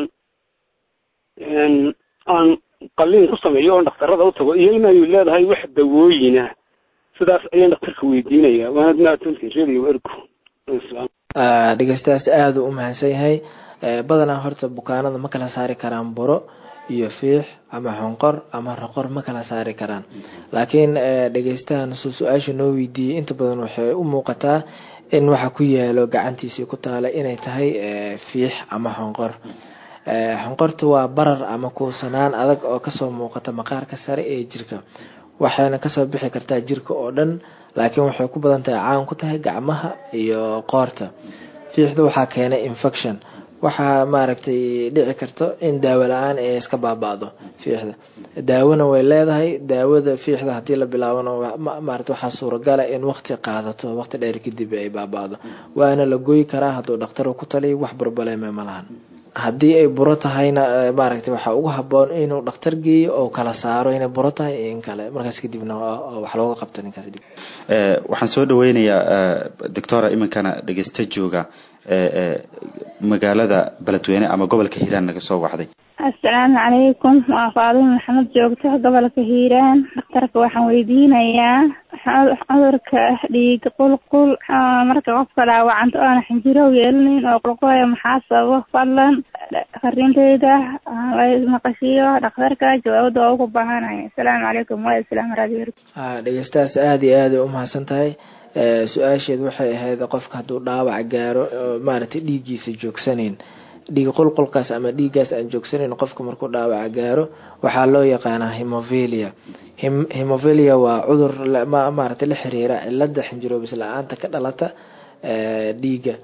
aan qalliin ku sameeyo oon dhakhtarada u tago iyo inay leedahay wax dawooyina sidaas ayaan dhakhtarka weydiinayaa waanad mahadsantihin radio ergo dhegeystayaas aada u mahadsan yahay badanaa horta bukaanada ma kala saari karaan buro iyo fiix ama xonqor ama roqor ma kala saari karaan laakiin dhegeystahan su su-aasha noo weydiiyey inta badan waxay u muuqataa in waxa ku yaalo gacantiisii ku taala inay tahay fiix ama xonqor xonqorta waa barar ama kuusanaan adag oo kasoo muuqata maqaarka sare ee jirka waxayna kasoo bixi kartaa jirka oo dhan laakiin waxay ku badan tahay caan ku tahay gacmaha iyo qoorta fiixda waxaa keenay infection waxaa maaragtay dhici karto in daawo la-aan ay iska baaba-do fiixda daawona way leedahay daawada fiixda hadii la bilaabona maarata waxaa suuragala in waqti qaadato waqti dheer kadib ay baaba-do waana la goyi karaa hadduu dhakhtar ku taliyo wax barbaleme ma lahan haddii ay buro tahayna maaragtay waxaa ugu haboon inuu dhakhtar geeyo oo kala saaro inay buro tahay iyo in kale markaas kadibna wax looga qabto ninkaas dib waxaan soo dhaweynayaa doctora iminkana dhegeysta jooga magaalada beledweyne ama gobolka hiiraan naga soo wacday assalaamu calaykum waa faadimo maxamed joogto gobolka hiiraan dhakhtarka waxaan weydiinayaa cudurka dhiig qulqul marka qofka dhaawacanta oona xinjirow yeelinin oo qulqulaya maxaa sababo fadlan fariinteyda maqashiyo dhakhtarka jawaabada waa ugu baahanaya assalaamu calaykum waa islaam radio dhegeystahaas aada iyo aada ay umahadsan tahay su-aasheed waxay ahayd qofka hadduu dhaawac gaaro maaragtay dhiiggiisa joogsaneyn dhiig qulqulkaas ama dhiiggaas aan joogsanayn qofka markuu dhaawaca gaaro waxaa loo yaqaanaa hemovelia hemovelia waa cudur maaragtay la xiriira cilada xinjiroobis la-aanta ka dhalata dhiigga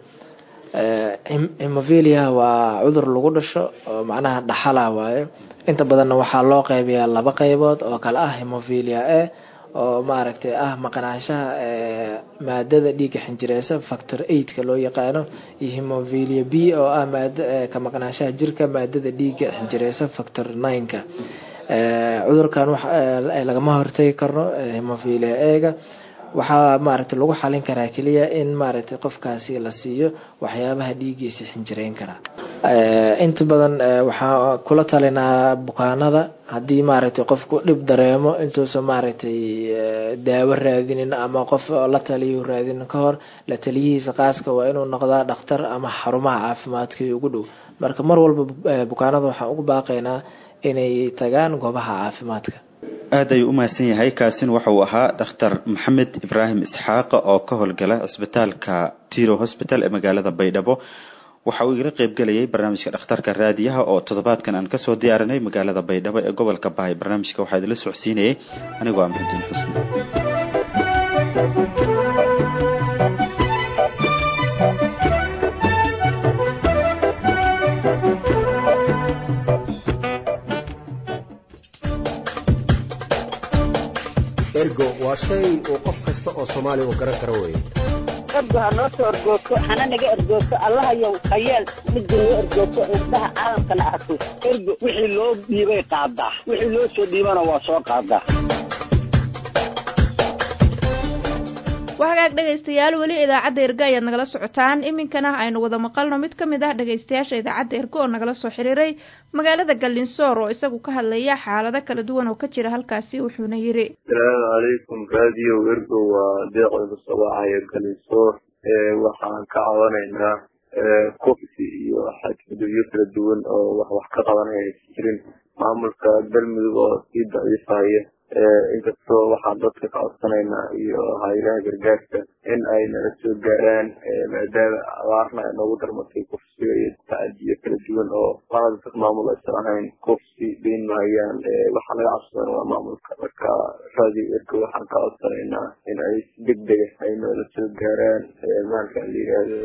hemovelia waa cudur lagu dhasho oo macnaha dhaxala waayo inta badanna waxaa loo qeybiyaa laba qeybood oo kale ah hemovelia a oo maaragtay ah maqnaanshaha maadada dhiigga xinjireysa factor eightka loo yaqaano iyo hemovelia b oo ah maad ka maqnaanshaha jirka maadada dhiigga xinjireysa factor nineka cudurkan wax lagama hortagi karno hemovelia ega waxaa maaragtay lagu xalin karaa keliya in maaragtay qofkaasi la siiyo waxyaabaha dhiiggiisa xinjireyn karaa inta badan waxaa kula talinaa bukaanada haddii maaragtay qofku dhib dareemo intuusan maaragtay daawo raadinin ama qof la taliyo raadinin ka hor la taliyihiisa qaaska waa inuu noqdaa dhakhtar ama xarumaha caafimaadka ugu dhow marka mar walba bukaanada waxaan ugu baaqaynaa inay tagaan goobaha caafimaadka aad ayuu u mahadsan yahay kaasin waxa uu ahaa dhakhtar maxamed ibraahim isxaaqa oo ka howlgala cisbitaalka tiro hosbital ee magaalada baydhabo waxa uu igala qeybgelayay barnaamijka dhakhtarka raadiyaha oo toddobaadkan aan kasoo diyaarinay magaalada baydhabo ee gobolka bahay barnaamijka waxaa idinla socodsiinayay anigoo ah maxudiin xusni ergo waa shay uu qof kasta oo soomaali u garan karo weye ergo ha noo soo ergoogto hana naga ergoogto allahayow hayeel midda noo ergoogto indhaha caalamkana arko ergo wixii loo dhiibay qaadaa wixii loo soo dhiibana waa soo qaadaa waa hagaag dhegaystayaal weli idaacadda ergo ayaad nagala socotaan iminkana aynu wada maqalno mid ka mid ah dhegaystayaasha idaacadda ergo oo nagala soo xiriiray magaalada gallinsoor oo isagu ka hadlaya xaalado kala duwan oo ka jira halkaasi wuxuuna yidhi asalaamu calaykum radio ergo waa deeqda kasoobaxaya gallinsoor waxaan ka cabanaynaa kofsi iyo xadgudubyo kala duwan oo wax wax ka qabanaya aysan jirin maamulka galmudug oo sii daciifaya inkastoo waxaan dadka ka codsanaynaa iyo haylaha gargaarka in ay nala soo gaaraan maadaama abaarna ay noogu darmatay kufsiga iyo tacadiyo kala duwan oo qalada dad maamul aysan ahayn kufsi dayn mahayaan waxaa laga codsadana waa maamulka marka radio ergo waxaan ka codsanaynaa in ay si deg dega ay noola soo gaaraan maalkan la yidhaahdo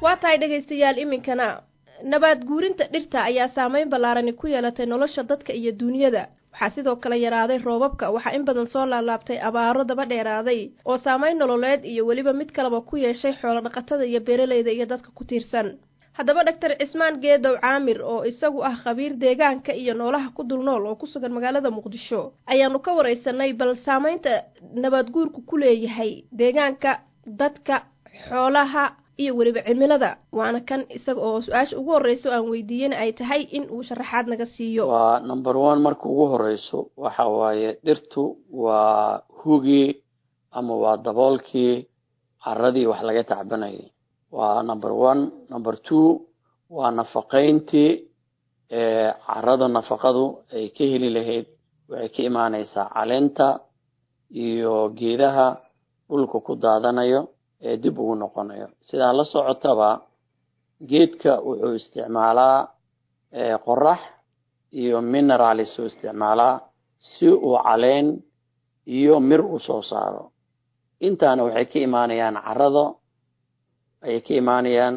waa tahay dhegaystayaal iminkana nabaad guurinta dhirta ayaa saameyn ballaarani ku yeelatay nolosha dadka iyo duunyada waxaa sidoo kale yaraaday roobabka waxaa in badan soo laalaabtay abaaro daba dheeraaday oo saameyn nololeed iyo weliba mid kaleba ku yeeshay xoolo dhaqatada iyo beeralayda iyo dadka ku tiirsan haddaba dhaktar cismaan geedow caamir oo isagu ah khabiir deegaanka iyo noolaha ku dul nool oo ku sugan magaalada muqdisho ayaanu ka waraysanay bal saameynta nabaad guurku ku leeyahay deegaanka dadka xoolaha iyo weliba cimilada waana kan isaga oo su-aasha ugu horreyso aan weydiiyena ay tahay in uu sharaxaad naga siiyo waa number one marka ugu horeyso waxa waaye dhirtu waa hugii ama waa daboolkii caradii wax laga tacbanayay waa number one number two waa nafaqayntii carada nafaqadu ay ka heli lahayd waxay ka imaaneysaa caleenta iyo geedaha dhulka ku daadanayo ee dib ugu noqonayo sidaa la socotaba geedka wuxuu isticmaalaa qorax iyo mineralis uu isticmaalaa si uu caleen iyo mir u soo saaro intaana waxay ka imaanayaan carado ayay ka imaanayaan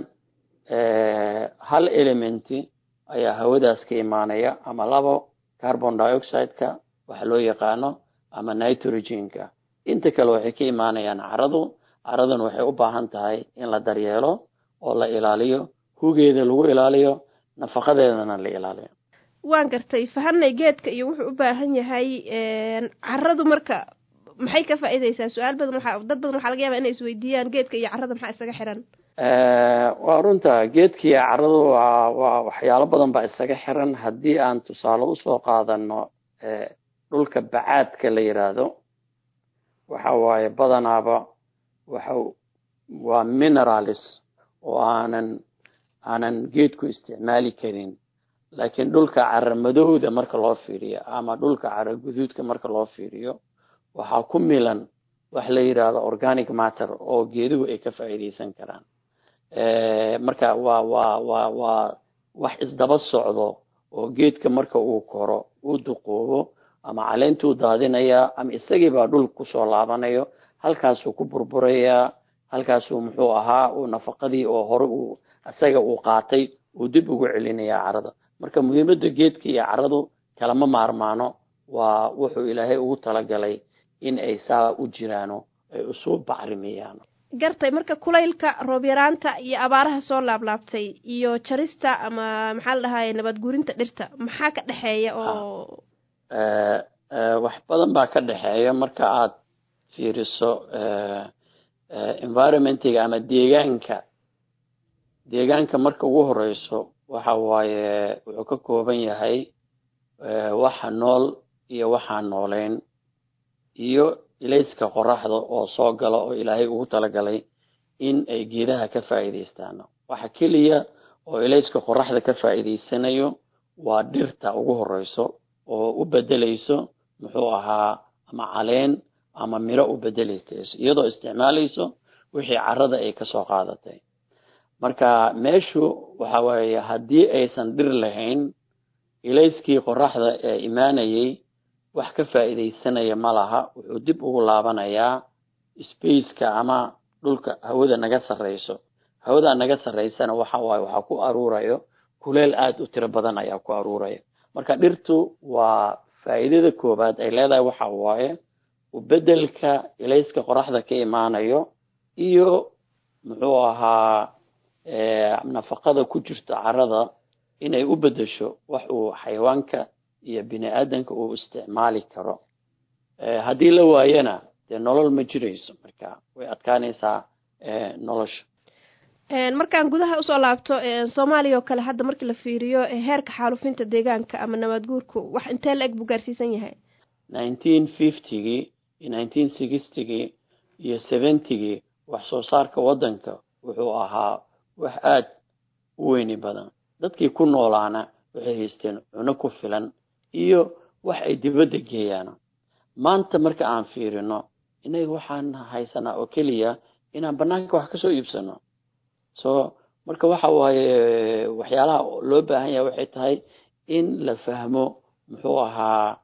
hal elementi ayaa hawadaas ka imaanaya ama labo carbon dioxide-ka waxa loo yaqaano ama nitrogenka inta kale waxay ka imaanayaan caradu caradan waxay u baahan tahay in la daryeelo oo la ilaaliyo hugeeda lagu ilaaliyo nafaqadeedana la ilaaliyo waan gartay fahanay geedka iyo wuxuu u baahan yahay caradu marka maxay ka faa'iideysaa su-aal badan waxaa dad badan waxaa laga yaabaa inay isweydiiyaan geedka iyo carada maxaa isaga xiran waa runta geedkiiyo caradu waa waa waxyaalo badan baa isaga xiran haddii aan tusaale usoo qaadano dhulka bacaadka la yiraahdo waxa waaye badanaaba waxa waa mineralis oo aanan aanan geedku isticmaali karin laakiin dhulka cara madowda marka loo fiiriyo ama dhulka cara guduudka marka loo fiiriyo waxaa ku milan wax la yidhaahdo organic matter oo geeduhu ay ka faa'iideysan karaan marka waa waa waa waa wax isdaba socdo oo geedka marka uu koro uu duqoobo ama caleentuu daadinayaa ama isagiibaa dhul kusoo laabanayo halkaasuu ku burburayaa halkaasuu muxuu ahaa uu nafaqadii oo hore uu isaga uu qaatay uu dib ugu celinayaa carada marka muhiimadda geedka iyo caradu kalama maarmaano waa wuxuu ilaahay ugu talagalay in ay saa u jiraano ay isu bacrimiyaan gartay marka kulaylka roob yaraanta iyo abaaraha soo laablaabtay iyo jarista ama maxaa la dhahaye nabad guurinta dhirta maxaa ka dhexeeya oo wax badan baa ka dhexeeya marka aad fiiriso environmentiga ama deegaanka deegaanka marka ugu horeyso waxa waaye wuxuu ka kooban yahay waxa nool iyo waxaan nooleyn iyo ilayska qoraxda oo soo gala oo ilaahay ugu talagalay in ay geedaha ka faa'iidaystaan waxa keliya oo ilayska qoraxda ka faa'iidaysanayo waa dhirta ugu horeyso oo u bedelayso muxuu ahaa ama caleen ama miro u bedelayso iyadoo isticmaalayso wixii carada ay kasoo qaadatay marka meeshu waxa weeye haddii aysan dhir lahayn ilayskii qoraxda ee imaanayay wax ka faa'iidaysanaya ma laha wuxuu dib ugu laabanayaa spaceka ama dhulka hawada naga sarreyso hawada naga sarreysana waxa waaye waxaa ku aruurayo kuleel aada u tiro badan ayaa ku aruuraya marka dhirtu waa faa'iidada koowaad ay leedahay waxa waaye ubedelka ilayska qoraxda ka imaanayo iyo muxuu ahaa nafaqada ku jirta carada inay u bedesho wax uu xayawaanka iyo bini aadanka uu isticmaali karo haddii la waayana dee nolol ma jirayso marka way adkaanaysaa nolosha markaan gudaha usoo laabto soomaaliya oo kale hadda markii la fiiriyo heerka xaalufinta deegaanka ama nabaad guurku wax intee la eg buu gaarsiisan yahay nineteen fiftygii iyo nineteen sixtygii iyo seventygii wax soo saarka waddanka wuxuu ahaa wax aada u weyni badan dadkii ku noolaana waxay haysteen cuno ku filan iyo wax ay dibadda geeyaan maanta marka aan fiirino innaga waxaan haysanaa oo keliya inaan banaanka wax kasoo iibsano so marka waxa waaye waxyaalaha loo baahan yahay waxay tahay in la fahmo muxuu ahaa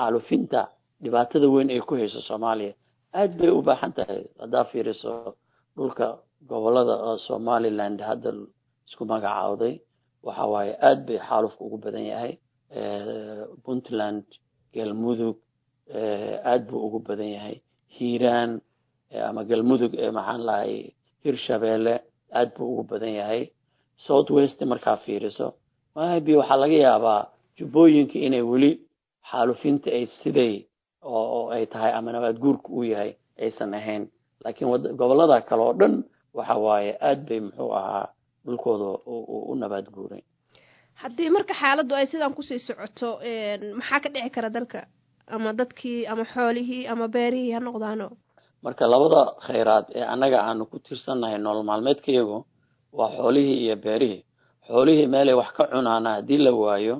xaalufinta dhibaatada weyn ay ku hayso soomaaliya aad bay u baahan tahay haddaa fiiriso dhulka gobolada oo somaliland hadda isku magacaawday waxa waaye aad bay xaalufka ugu badan yahay puntland galmudug aad buu ugu badan yahay hiiraan ama galmudug maxaan lahay hirshabeelle aad buu ugu badan yahay south west markaa fiiriso maybe waxaa laga yaabaa jubbooyinka inay weli xaalufinta ay siday oo ay tahay ama nabaad guurka uu yahay aysan ahayn laakiin gobolada kale oo dhan waxa waaye aad bay muxuu ahaa dhulkooda u nabaad guuray haddii marka xaaladdu ay sidaan kusii socoto maxaa ka dhici kara dalka ama dadkii ama xoolihii ama beerihii ha noqdaano marka labada khayraad ee annaga aanu ku tiirsannahay nolol maalmeedkayagu waa xoolihii iyo beerihii xoolihii meelay wax ka cunaana haddii la waayo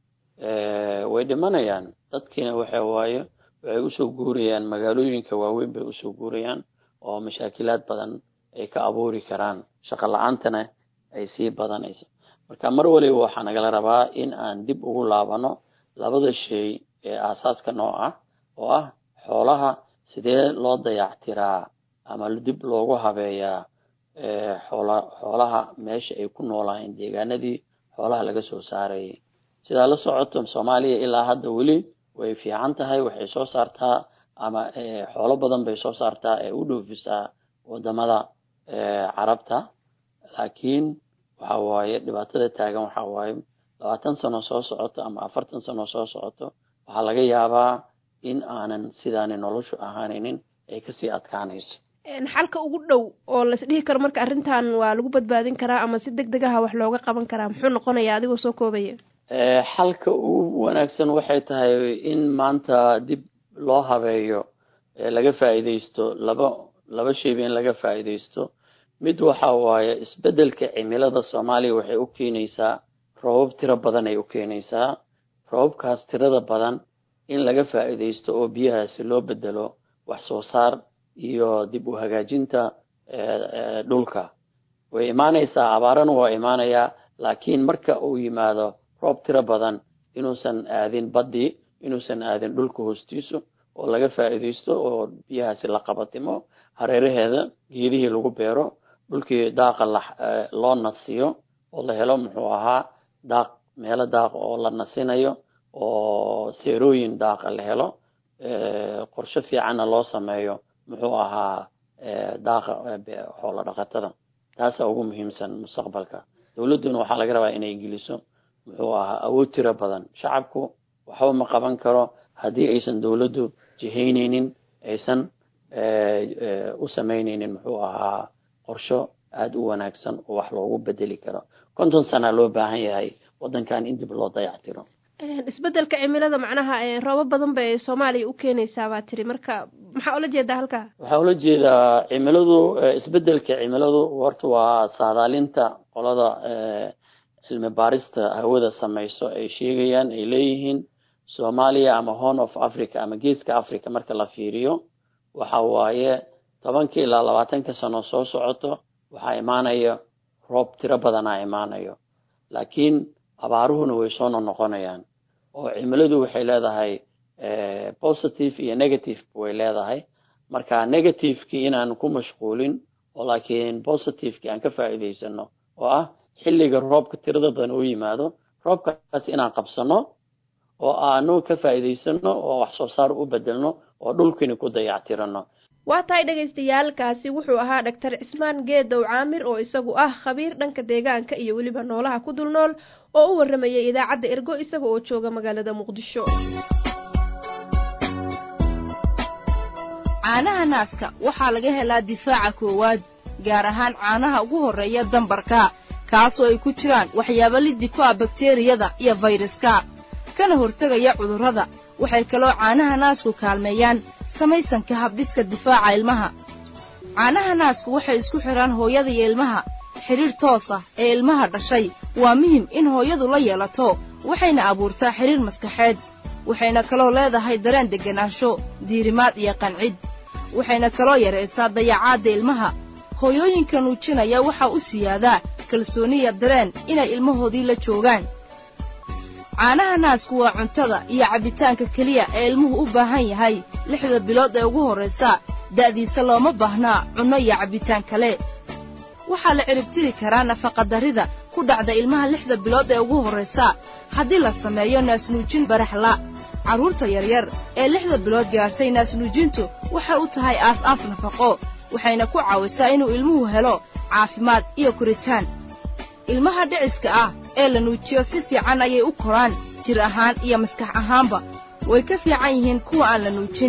way dhimanayaan dadkiina waxa waayo waxay usoo guurayaan magaalooyinka waaweyn bay usoo guurayaan oo mashaakilaad badan ay ka abuuri karaan shaqo la-aantana ay sii badanayso marka mar waliba waxaa nagala rabaa in aan dib ugu laabano labada shay ee aasaaska noo ah oo ah xoolaha sidee loo dayactiraa ama dib loogu habeeyaa xoola xoolaha meesha ay ku noolaayeen deegaanadii xoolaha laga soo saarayay sidaa la socoto soomaaliya ilaa hadda weli way fiican tahay waxay soo saartaa ama xoolo badan bay soo saartaa ee u dhoofisaa wadamada carabta laakiin waxa waaye dhibaatada taagan waxa waaye labaatan sano soo socoto ama afartan sano soo socoto waxaa laga yaabaa in aanan sidaani noloshu ahaanaynin ay kasii adkaanayso xalka ugu dhow oo las dhihi karo marka arrintan waa lagu badbaadin karaa ama si deg deg aha wax looga qaban karaa muxuu noqonayaa adigoo soo koobaya xalka ugu wanaagsan waxay tahay in maanta dib loo habeeyo laga faa'iidaysto laba laba shayba in laga faa'iidaysto mid waxa waaye isbedelka cimilada soomaaliya waxay u keenaysaa roobab tiro badan ay u keenaysaa roobabkaas tirada badan in laga faa'iidaysto oo biyahaasi loo bedelo wax soo saar iyo dib u hagaajinta dhulka way imaanaysaa abaarana waa imaanayaa laakiin marka uu yimaado roob tiro badan inuusan aadin baddii inuusan aadin dhulka hoostiisu oo laga faa'iidaysto oo biyahaasi la qabatimo hareeraheeda geedihii lagu beero dhulkii daaqa loo nasiyo oo la helo muxuu ahaa daaq meelo daaq oo la nasinayo oo seerooyin daaqa la helo qorshe fiicanna loo sameeyo muxuu ahaa daaqa xoolo dhaqatada taasaa ugu muhiimsan mustaqbalka dowladduna waxaa laga rabaa inay geliso muxuu ahaa awood tiro badan shacabku waxba ma qaban karo haddii aysan dowladdu jihaynaynin aysan u samaynaynin muxuu ahaa qorsho aada u wanaagsan oo wax loogu bedeli karo konton sana loo baahan yahay waddankan in dib loo dayactiro isbedelka cimilada macnaha roobab badan bay soomaaliya u keenaysaa baa tiri marka maxaa ula jeedaa halkaa waxaa ula jeedaa cimiladu isbedelka cimiladu horta waa saadaalinta qolada cilmi baarista hawada samayso ay sheegayaan ay leeyihiin soomaaliya ama horn of africa ama geeska africa marka la fiiriyo waxa waaye tobanka ilaa labaatanka sano soo socoto waxaa imaanaya roob tiro badanaa imaanayo laakiin abaaruhuna way soo noqnoqonayaan oo cimiladu waxay leedahay positive iyo negative way leedahay marka negativekii inaan ku mashquulin oo laakiin positivekii aan ka faa'iidaysano oo ah xilliga roobka tirada badan oo yimaado roobkaas inaan qabsano oo aanu ka faa'iidaysano oo wax soo saar u bedelno oo dhulkini ku dayactirano waa tahay dhagaystayaalkaasi wuxuu ahaa dhaktar cismaan geedow caamir oo isagu ah khabiir dhanka deegaanka iyo weliba noolaha ku dul nool oo u warramayay idaacadda ergo isaga oo jooga magaalada muqdisho caanaha naaska waxaa laga helaa difaaca koowaad gaar ahaan caanaha ugu horreeya dambarka kaasoo ay ku jiraan waxyaabo liddi ku ah bakteriyada iyo fayraska kana hortegaya cudurrada waxay kaloo caanaha naasku kaalmeeyaan samaysanka habdhiska difaaca ilmaha caanaha naasku waxay isku xidhaan hooyada iyo ilmaha xidhiir toos ah ee ilmaha dhashay waa muhim in hooyadu la yeelato waxayna abuurtaa xidhiir maskaxeed waxayna kaloo leedahay dareen degganaansho diirimaad iyo qancid waxayna kaloo yaraysaa dayacaadda ilmaha hooyooyinka nuujinaya waxaa u siyaadaa kalsooniya dareen inay ilmahoodii la joogaan caanaha naasku waa cuntada iyo cabbitaanka keliya ee ilmuhu u baahan yahay lixda bilood ee ugu horraysa da'diisa looma baahnaa cunno iyo cabbitaan kale waxaa la ciribtiri karaa nafaqadarrida ku dhacda ilmaha lixda bilood ee ugu horraysa haddii la sameeyo naasnuujin baraxla carruurta yaryar ee lixda bilood gaartay naasnuujintu waxay u tahay aas-aas nafaqo waxayna ku caawisaa inuu ilmuhu helo caafimaad iyo koritaan ilmaha dhiciska ah ee la nuujiyo si fiican ayay u koraan jir ahaan iyo maskax ahaanba way ka fiican yihiin kuwa aan la nuujin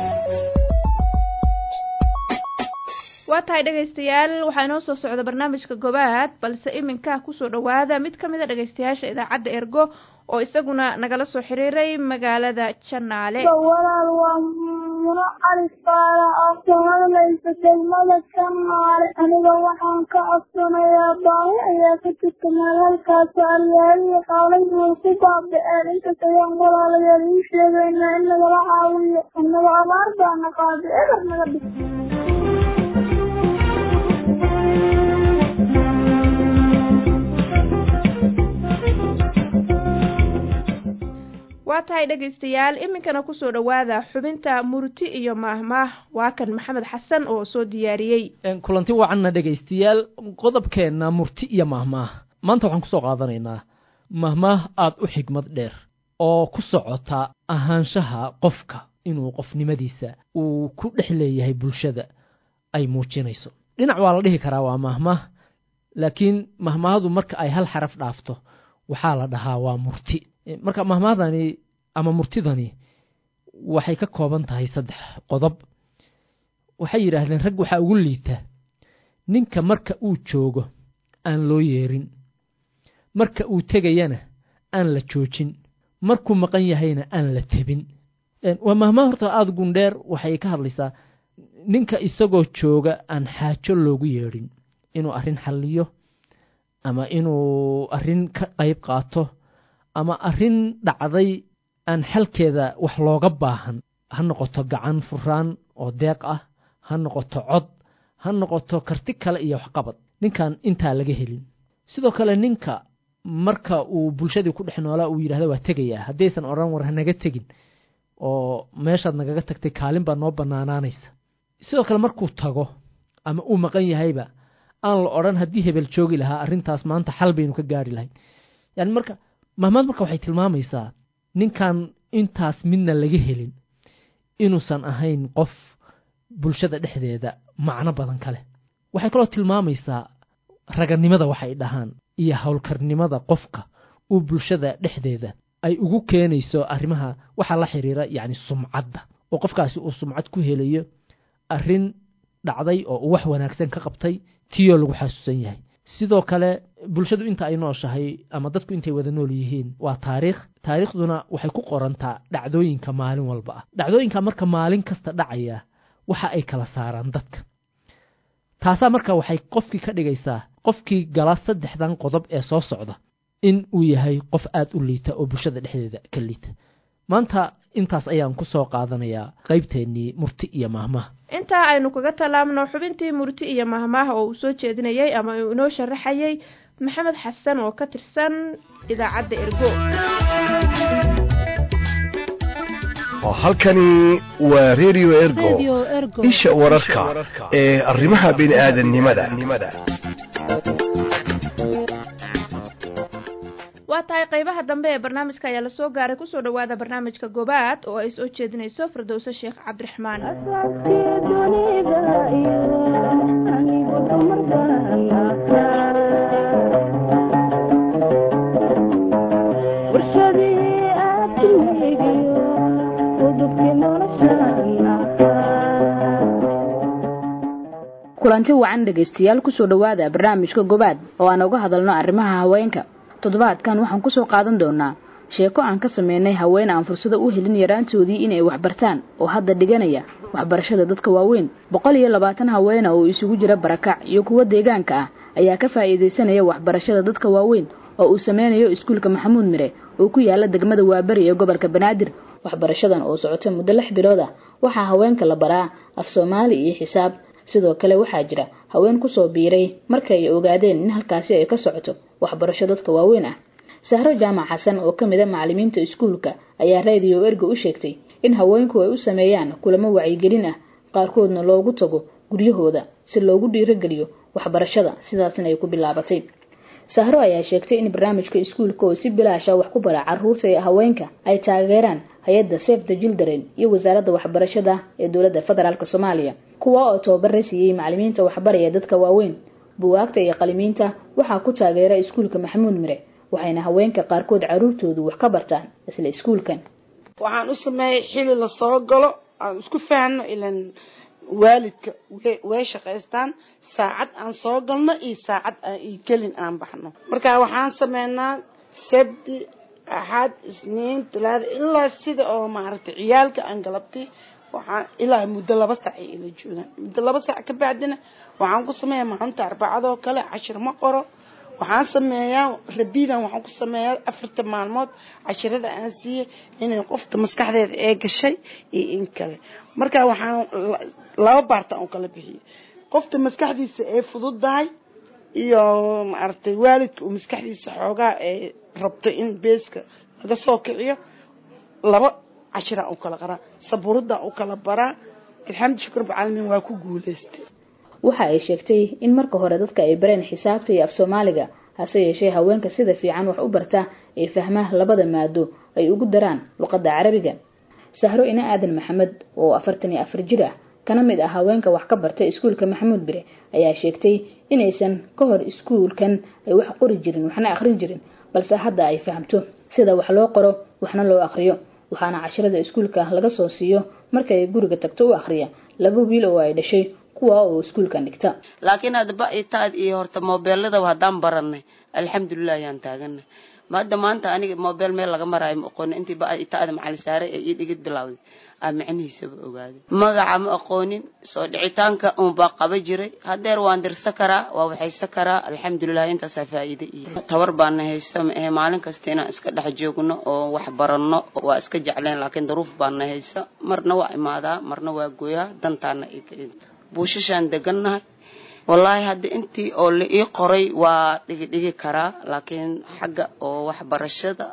waa tahay dhegaystayaal waxaa inoo soo socda barnaamijka gobaad balse iminka kusoo dhowaada mid ka mid a dhegaystayaasha idaacadda ergo oo isaguna nagala soo xiriiray magaalada janaale walaal waa muno cali faala oo ka hadlaysa degmada janaale aniga waxaan ka codsanayaa baahi ayaa ka jirta meel halkaas alyaaliyo qaalaydu way ku baaba'een intas ayaan walaalayaal ii sheegaynaa in nagala caawiyo annaga abaar baana qaaday eber naga dhig waa tahay dhegaystayaal iminkana kusoo dhowaada xubinta murti iyo maahmaah waa kan maxamed xasan oo soo diyaariyey kulanti wacanna dhegaystayaal qodobkeenna murti iyo maahmaah maanta waxaan kusoo qaadanaynaa maahmaah aad u xigmad dheer oo ku socota ahaanshaha qofka inuu qofnimadiisa uu ku dhex leeyahay bulshada ay muujinayso dhinac waa la dhihi karaa waa maahmaah laakiin mahmaahadu marka ay hal xaraf dhaafto waxaa la dhahaa waa murti marka mahmahdani ama murtidani waxay ka kooban tahay saddex qodob waxay yidhaahdeen rag waxaa ugu liita ninka marka uu joogo aan loo yeerin marka uu tegayana aan la joojin markuu maqan yahayna aan la tebin waa mahmaah horta aada gundheer waxay ka hadlaysaa ninka isagoo jooga aan xaajo loogu yeedhin inuu arrin xalliyo ama inuu arrin ka qayb qaato ama arrin dhacday aan xalkeeda wax looga baahan ha noqoto gacan furaan oo deeq ah ha noqoto cod ha noqoto karti kale iyo waxqabad ninkan intaa laga helin sidoo kale ninka marka uu bulshadii ku dhex noolaa uu yidhahda waa tegayaa haddaysan odhan war hanaga tegin oo meeshaad nagaga tagtay kaalin baa noo bannaanaanaysa sidoo kale markuu tago ama uu maqan yahayba aan la odhan haddii hebel joogi lahaa arrintaas maanta xal baynu ka gaari lahayn yani marka mahmaad marka waxay tilmaamaysaa ninkan intaas midna laga helin inuusan ahayn qof bulshada dhexdeeda macno badan ka leh waxay kaloo tilmaamaysaa raganimada waxay dhahaan iyo howlkarnimada qofka uu bulshada dhexdeeda ay ugu keenayso arrimaha waxaa la xiriira yacni sumcadda oo qofkaasi uu sumcad ku helayo arrin dhacday oo uu wax wanaagsan ka qabtay tiyoo lagu xasuusan yahay sidoo kale bulshadu inta ay nooshahay ama dadku intay wada nool yihiin waa taariikh taariikhduna waxay ku qorantaa dhacdooyinka maalin walba ah dhacdooyinka marka maalin kasta dhacaya waxa ay kala saaraan dadka taasaa marka waxay qofkii ka dhigaysaa qofkii gala saddexdan qodob ee soo socda in uu yahay qof aad u liita oo bulshada dhexdeeda ka liita maanta intaas ayaan ku soo qaadanayaa qaybteennii murti iyo maahmaah intaa aynu kaga tallaabno xubintii murti iyo mahmaah oo uu soo jeedinayey ama uu inoo sharaxayey maxamed xasan oo ka tirsan idaacadda ergo halkani waa radio ergo isha wararka ee arrimaha bini'aadanimada waa tahay qaybaha dambe ee barnaamijka ayaa lasoo gaaray kusoo dhowaada barnaamijka gobaad oo ay soo jeedinayso firdowse sheekh cabdiraxmaan kulanti wacan dhegaystayaal kusoo dhowaada barnaamijka gobaad oo aan uga hadalno arrimaha haweenka toddobaadkan waxaan kusoo qaadan doonaa sheeko aan ka sameynay haween aan fursado u helin yaraantoodii inay waxbartaan oo hadda dhiganaya waxbarashada dadka waaweyn boqol iyo labaatan haweena oo isugu jira barakac iyo kuwo deegaanka ah ayaa ka faa'iidaysanaya waxbarashada dadka waaweyn oo uu sameynayo iskuulka maxamuud mire oo ku yaala degmada waaberi ee gobolka banaadir waxbarashadan oo socota muddo lix bilood ah waxaa haweenka la baraa af soomaali iyo xisaab sidoo kale waxaa jira haween kusoo biiray marka ay ogaadeen in halkaasi ay ka socoto waxbarasho dadka waaweyn ah sahro jaamac xasan oo ka mid a macalimiinta iskuulka ayaa radio ergo u sheegtay in haweenku ay u sameeyaan kulamo wacyigelin ah qaarkoodna loogu tago guryahooda si loogu dhiirogeliyo waxbarashada sidaasna ay ku bilaabatay sahro ayaa sheegtay in barnaamijka iskuulka oo si bilaasha wax ku bara caruurta ee haweenka ay taageeraan hay-adda safe the children iyo wasaaradda waxbarashada ee dowladda federaalk soomaaliya kuwa oo tababara siiyey macalimiinta waxbaraya dadka waaweyn buwaagta iyo qalimiinta waxaa ku taageera iskuulka maxamuud mire waxayna haweenka qaarkood caruurtoodu wax ka bartaan isla iskuulkan waxaan u sameeyey xili lasoo galo aan isku fahanno ilan waalidka way shaqaystaan saacad aan soo galno iyo saacad iyo gelin aan baxno marka waxaan sameynaa sabti axad isniin talaada ilaa sida oo maaragtay ciyaalka aan galabtay waxaan ilaa muddo laba saac ay ila joogaan muddo laba saac ka bacdina waxaan ku sameeyaa maalinta arbacadoo kale cashir ma qoro waxaan sameeyaa rabidan waxaan ku sameeyaa afarta maalmood cashirada aan siiyey inay qofta maskaxdeeda ee gashay iyo in kale marka waxaan laba baarta aan kala bixiyey qofta maskaxdiisa ee fududahay iyo maaragtay waalidka uu maskaxdiisa xoogaa ee rabto in beeska laga soo kiciyo laba cashiraan u kala qaraa sabuuradaan u kala baraa alxamdu shukr bacaalamiin waa ku guuleystay waxa ay sheegtay in marka hore dadka ay bareen xisaabta iyo af soomaaliga hase yeeshee haweenka sida fiican wax u barta ee fahmaa labada maado ay ugu daraan luqadda carabiga sahro ina aadan maxamed oo afartan iyo afar jir ah kana mid ah haweenka wax ka barta iskuulka maxamuud bire ayaa sheegtay inaysan ka hor iskuulkan ay wax qori jirin waxna akhrin jirin balse hadda ay fahamto sida wax loo qoro waxna loo akhriyo waxaana cashirada iskuulka laga soo siiyo marka ay guriga tagto u akhriya laba wiil oo ay dhashay kuwa oo iskuulkan dhigta laakiin hadda ba-itaad iyo horta moobeeladaba haddaan baranay alxamdulilah ayaan taaganay hadda maanta aniga moobeel meel laga maraayo ma aqoonin intii ba-itaada macali saare ee io dhigid bilawday aa micnihiisaba ogaaday magaca ma aqoonin soo dhicitaanka unbaa qaba jiray hadeer waan dirsa karaa waa waxaysa karaa alxamdulilah intaasaa faa-iide iyo tabar baana haysa maahe maalin kasta inaan iska dhex joogno oo wax baranno waa iska jecleen laakiin daruuf baana haysa marna waa imaadaa marna waa gooyaa dantaana ikainta buushashaan degannahay wallaahi hadda intii oo la ii qoray waa dhigi dhigi karaa laakiin xagga oo waxbarashada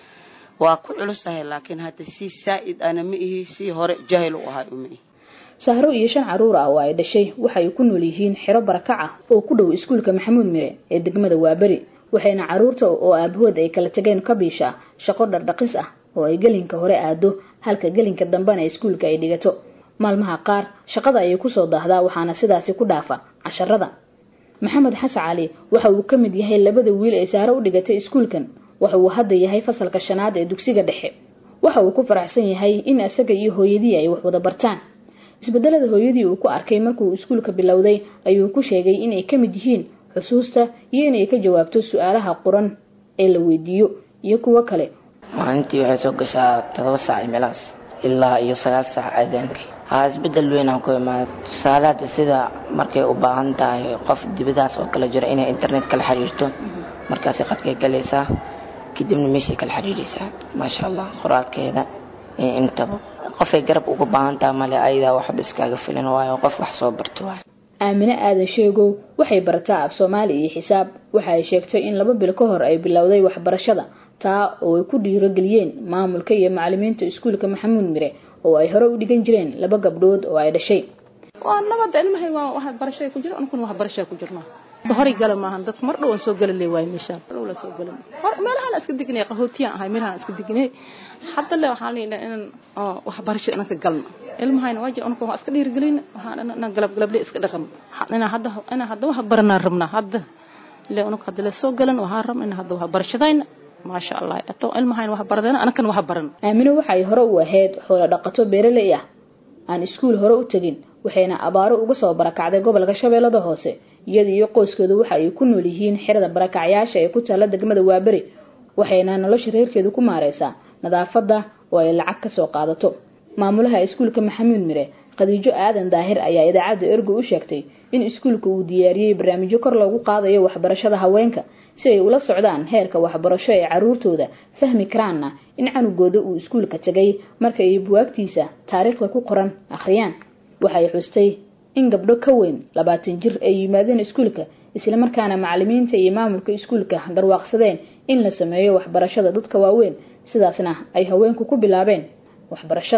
waa ku culusahay laakiin hadda si saa-id ana ma ihi si hore jahil u ahay uma ihi sahro iyo shan caruur ah oo ay dhashay waxay ku nool yihiin xero barakac ah oo ku dhow iskuulka maxamuud mire ee degmada waaberi waxayna caruurta oo aabahood ay kala tageen ka biishaa shaqo dhardhaqis ah oo ay gelinka hore aado halka gelinka dambena iskuulka ay dhigato maalmaha qaar shaqada ayay kusoo daahdaa waxaana sidaasi ku dhaafa casharada maxamed xasan cali waxa uu ka mid yahay labada wiil ee saaro u dhigatay iskuulkan waxa uu hadda yahay fasalka shanaad ee dugsiga dhexe waxa uu ku faraxsan yahay in isaga iyo hooyadii ay wax wada bartaan isbedelada hooyadii uu ku arkay markuu iskuulka bilowday ayuu ku sheegay inay ka mid yihiin xusuusta iyo inay ka jawaabto su-aalaha quran ee la weydiiyo iyo kuwo kale maalintii waxay soo gashaa todoba saac meelahaas ilaa iyo sagaal saac aadaankii haa isbedel weyn aan ku imaada tusaale hadda sida markay u baahan tahay qof dibadaas oo kale jiro inay internet kala xiriirto markaasay qadkay galaysaa kadibna meeshay kala xiriiraysaa maasha allah qoraalkeeda iyo intaba qofay garab uga baahan tahay male ayadaa waxba iskaaga filan waayo qof wax soo barto waay aamine aadan sheegow waxay barataa af soomaali iyo xisaab waxa ay sheegtay in laba bil ka hor ay bilowday waxbarashada taa oo ay ku dhiirogeliyeen maamulka iyo macalimiinta iskuulka maxamuud mire oo ay hore u dhigan jireen laba gabdhood oo ay dhashay waa nabada ilmahay waa waxbarashay ku jira anukuna waxbarashay ku jirnaa horay gala maahan dadka mar dhow aan soo gala le waay meeshaan dhow la soo gala hor meelahaan iska degnay qahootiyaan ahay meelahaan iska degnay hadda le waxaan leeyahay inaan waxbarasho inaan ka galno ilmahayna waa jira anuka waa iska dhiirigelin waxaan inaan galab galable iska dhaqan inaan hadda inaan hadda wax baranaan rabnaa hadda le anuka hadda la soo galan waxaan rabna inaan hadda waxbarashadayna maasha allah ato ilmahayn wax baradeen anakan wax baran aamino waxay hore u ahayd xoolo dhaqato beeraley ah aan iskuul hore u tegin waxayna abaaro uga soo barakacday gobolka shabeellada hoose iyada iyo qoyskeedu waxa ay ku nool yihiin xerada barakacyaasha ee ku taalla degmada waaberi waxayna nolosha reerkeedu ku maareysaa nadaafadda oo ay lacag ka soo qaadato maamulaha iskuulka maxamuud mire khadiijo aadan daahir ayaa idaacadda ergo u sheegtay in iskuulka uu diyaariyey barnaamijyo kor loogu qaadayo waxbarashada haweenka si ay ula socdaan heerka waxbarasho ee caruurtooda fahmi karaanna in canugooda uu iskuulka tegay marka ay buwaagtiisa taariikhda ku qoran akhriyaan waxay xustay in gabdho ka weyn labaatan jir ay yimaadeen iskuulka islamarkaana macalimiinta iyo maamulka iskuulka garwaaqsadeen in la sameeyo waxbarashada dadka waaweyn sidaasna ay haweenku ku bilaabeen waxbarashada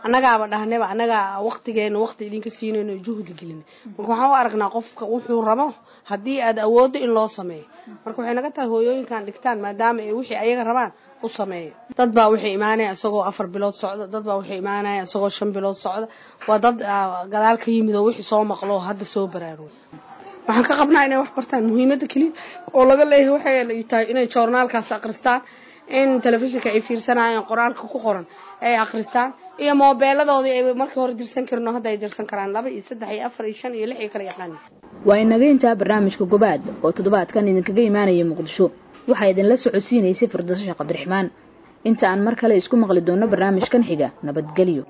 annagaaba dhahnayba annagaa waqtigeena waqti idinka siinayno juhdi gelina marka waxaan u aragnaa qofka wuxuu rabo haddii aad awooddo in loo sameeyo marka waxay naga tahay hooyooyinkan dhigtaan maadaama ay wixii ayaga rabaan u sameeya dad baa waxay imaanaya isagoo afar bilood socda dad baa waxay imaanaya isagoo shan bilood socda waa dad gadaal ka yimid oo wixii soo maqlo oo hadda soo baraarugay waxaan ka qabnaa inay wax bartaan muhiimadda keliya oo laga leeyahay waxay tahay inay joornaalkaas akristaan in telefishinka ay fiirsanayaan qoraalka ku qoran ay akristaan iyo moobeeladoodii ay markii hore dirsan karin oo hadda ay dirsan karaan laba iyo saddex iyo afar iyo shan iyo lix iyo kala yaqaan waa inaga intaa barnaamijka gobaad oo toddobaadkan idinkaga imaanaya muqdisho waxaa idinla socodsiinaysay firdaaso sheekh cabdiraxmaan inta aan mar kale isku maqli doonno barnaamijkan xiga nabadgelyo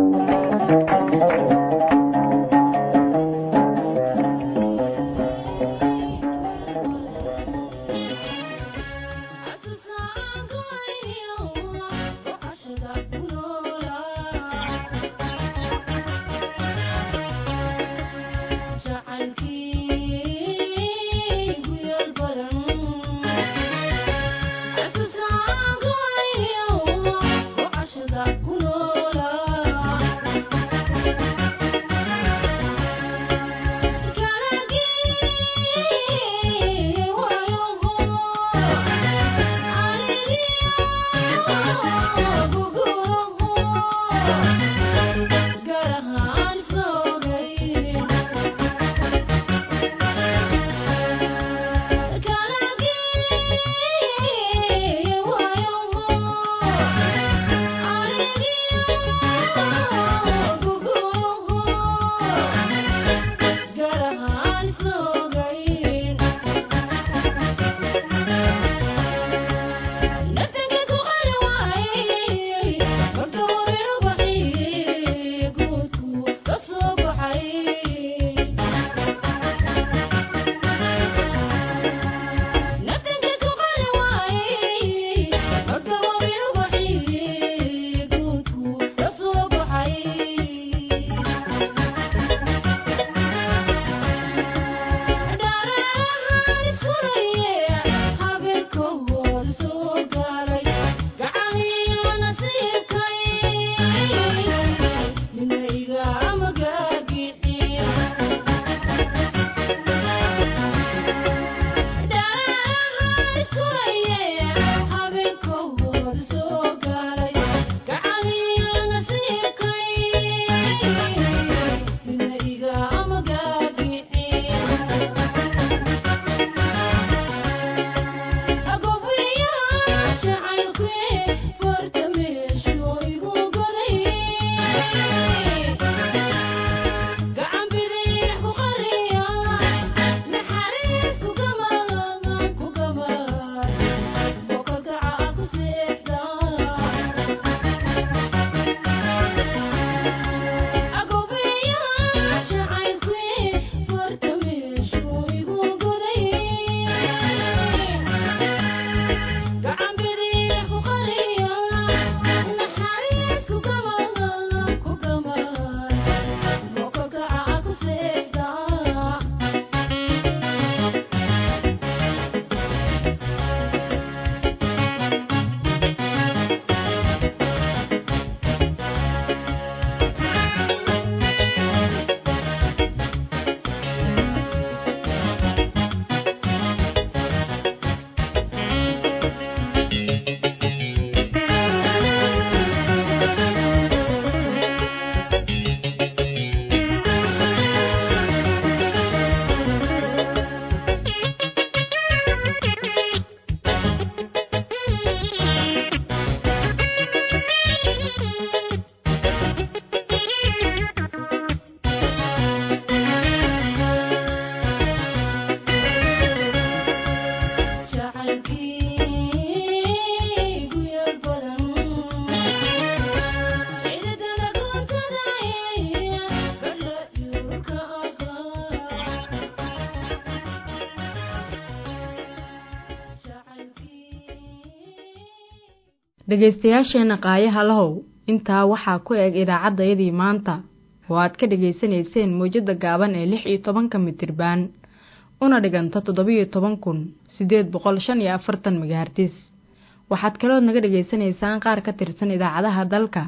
dhegaystayaasheenna qaayaha lahow intaa waxaa ku eg idaacaddayadii maanta oo aad ka dhegaysanayseen mowjadda gaaban ee lix iyo tobanka mitirbaan una dhiganta toddobiyo toban kun siddeed boqol shan iyo afartan megahartis waxaad kalood naga dhegaysanaysaan qaar ka tirsan idaacadaha dalka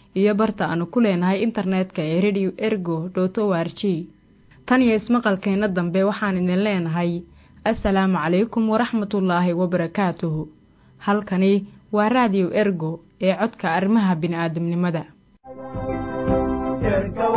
iyo barta aanu ku leenahay internetka ee radio ergo dot o r g tan iyo ismaqalkeenna dambe waxaan idin leenahay assalaamu calaykum waraxmatullaahi wabarakaatuhu halkani waa raadiyo ergo ee codka arrimaha bini'aadamnimada ergo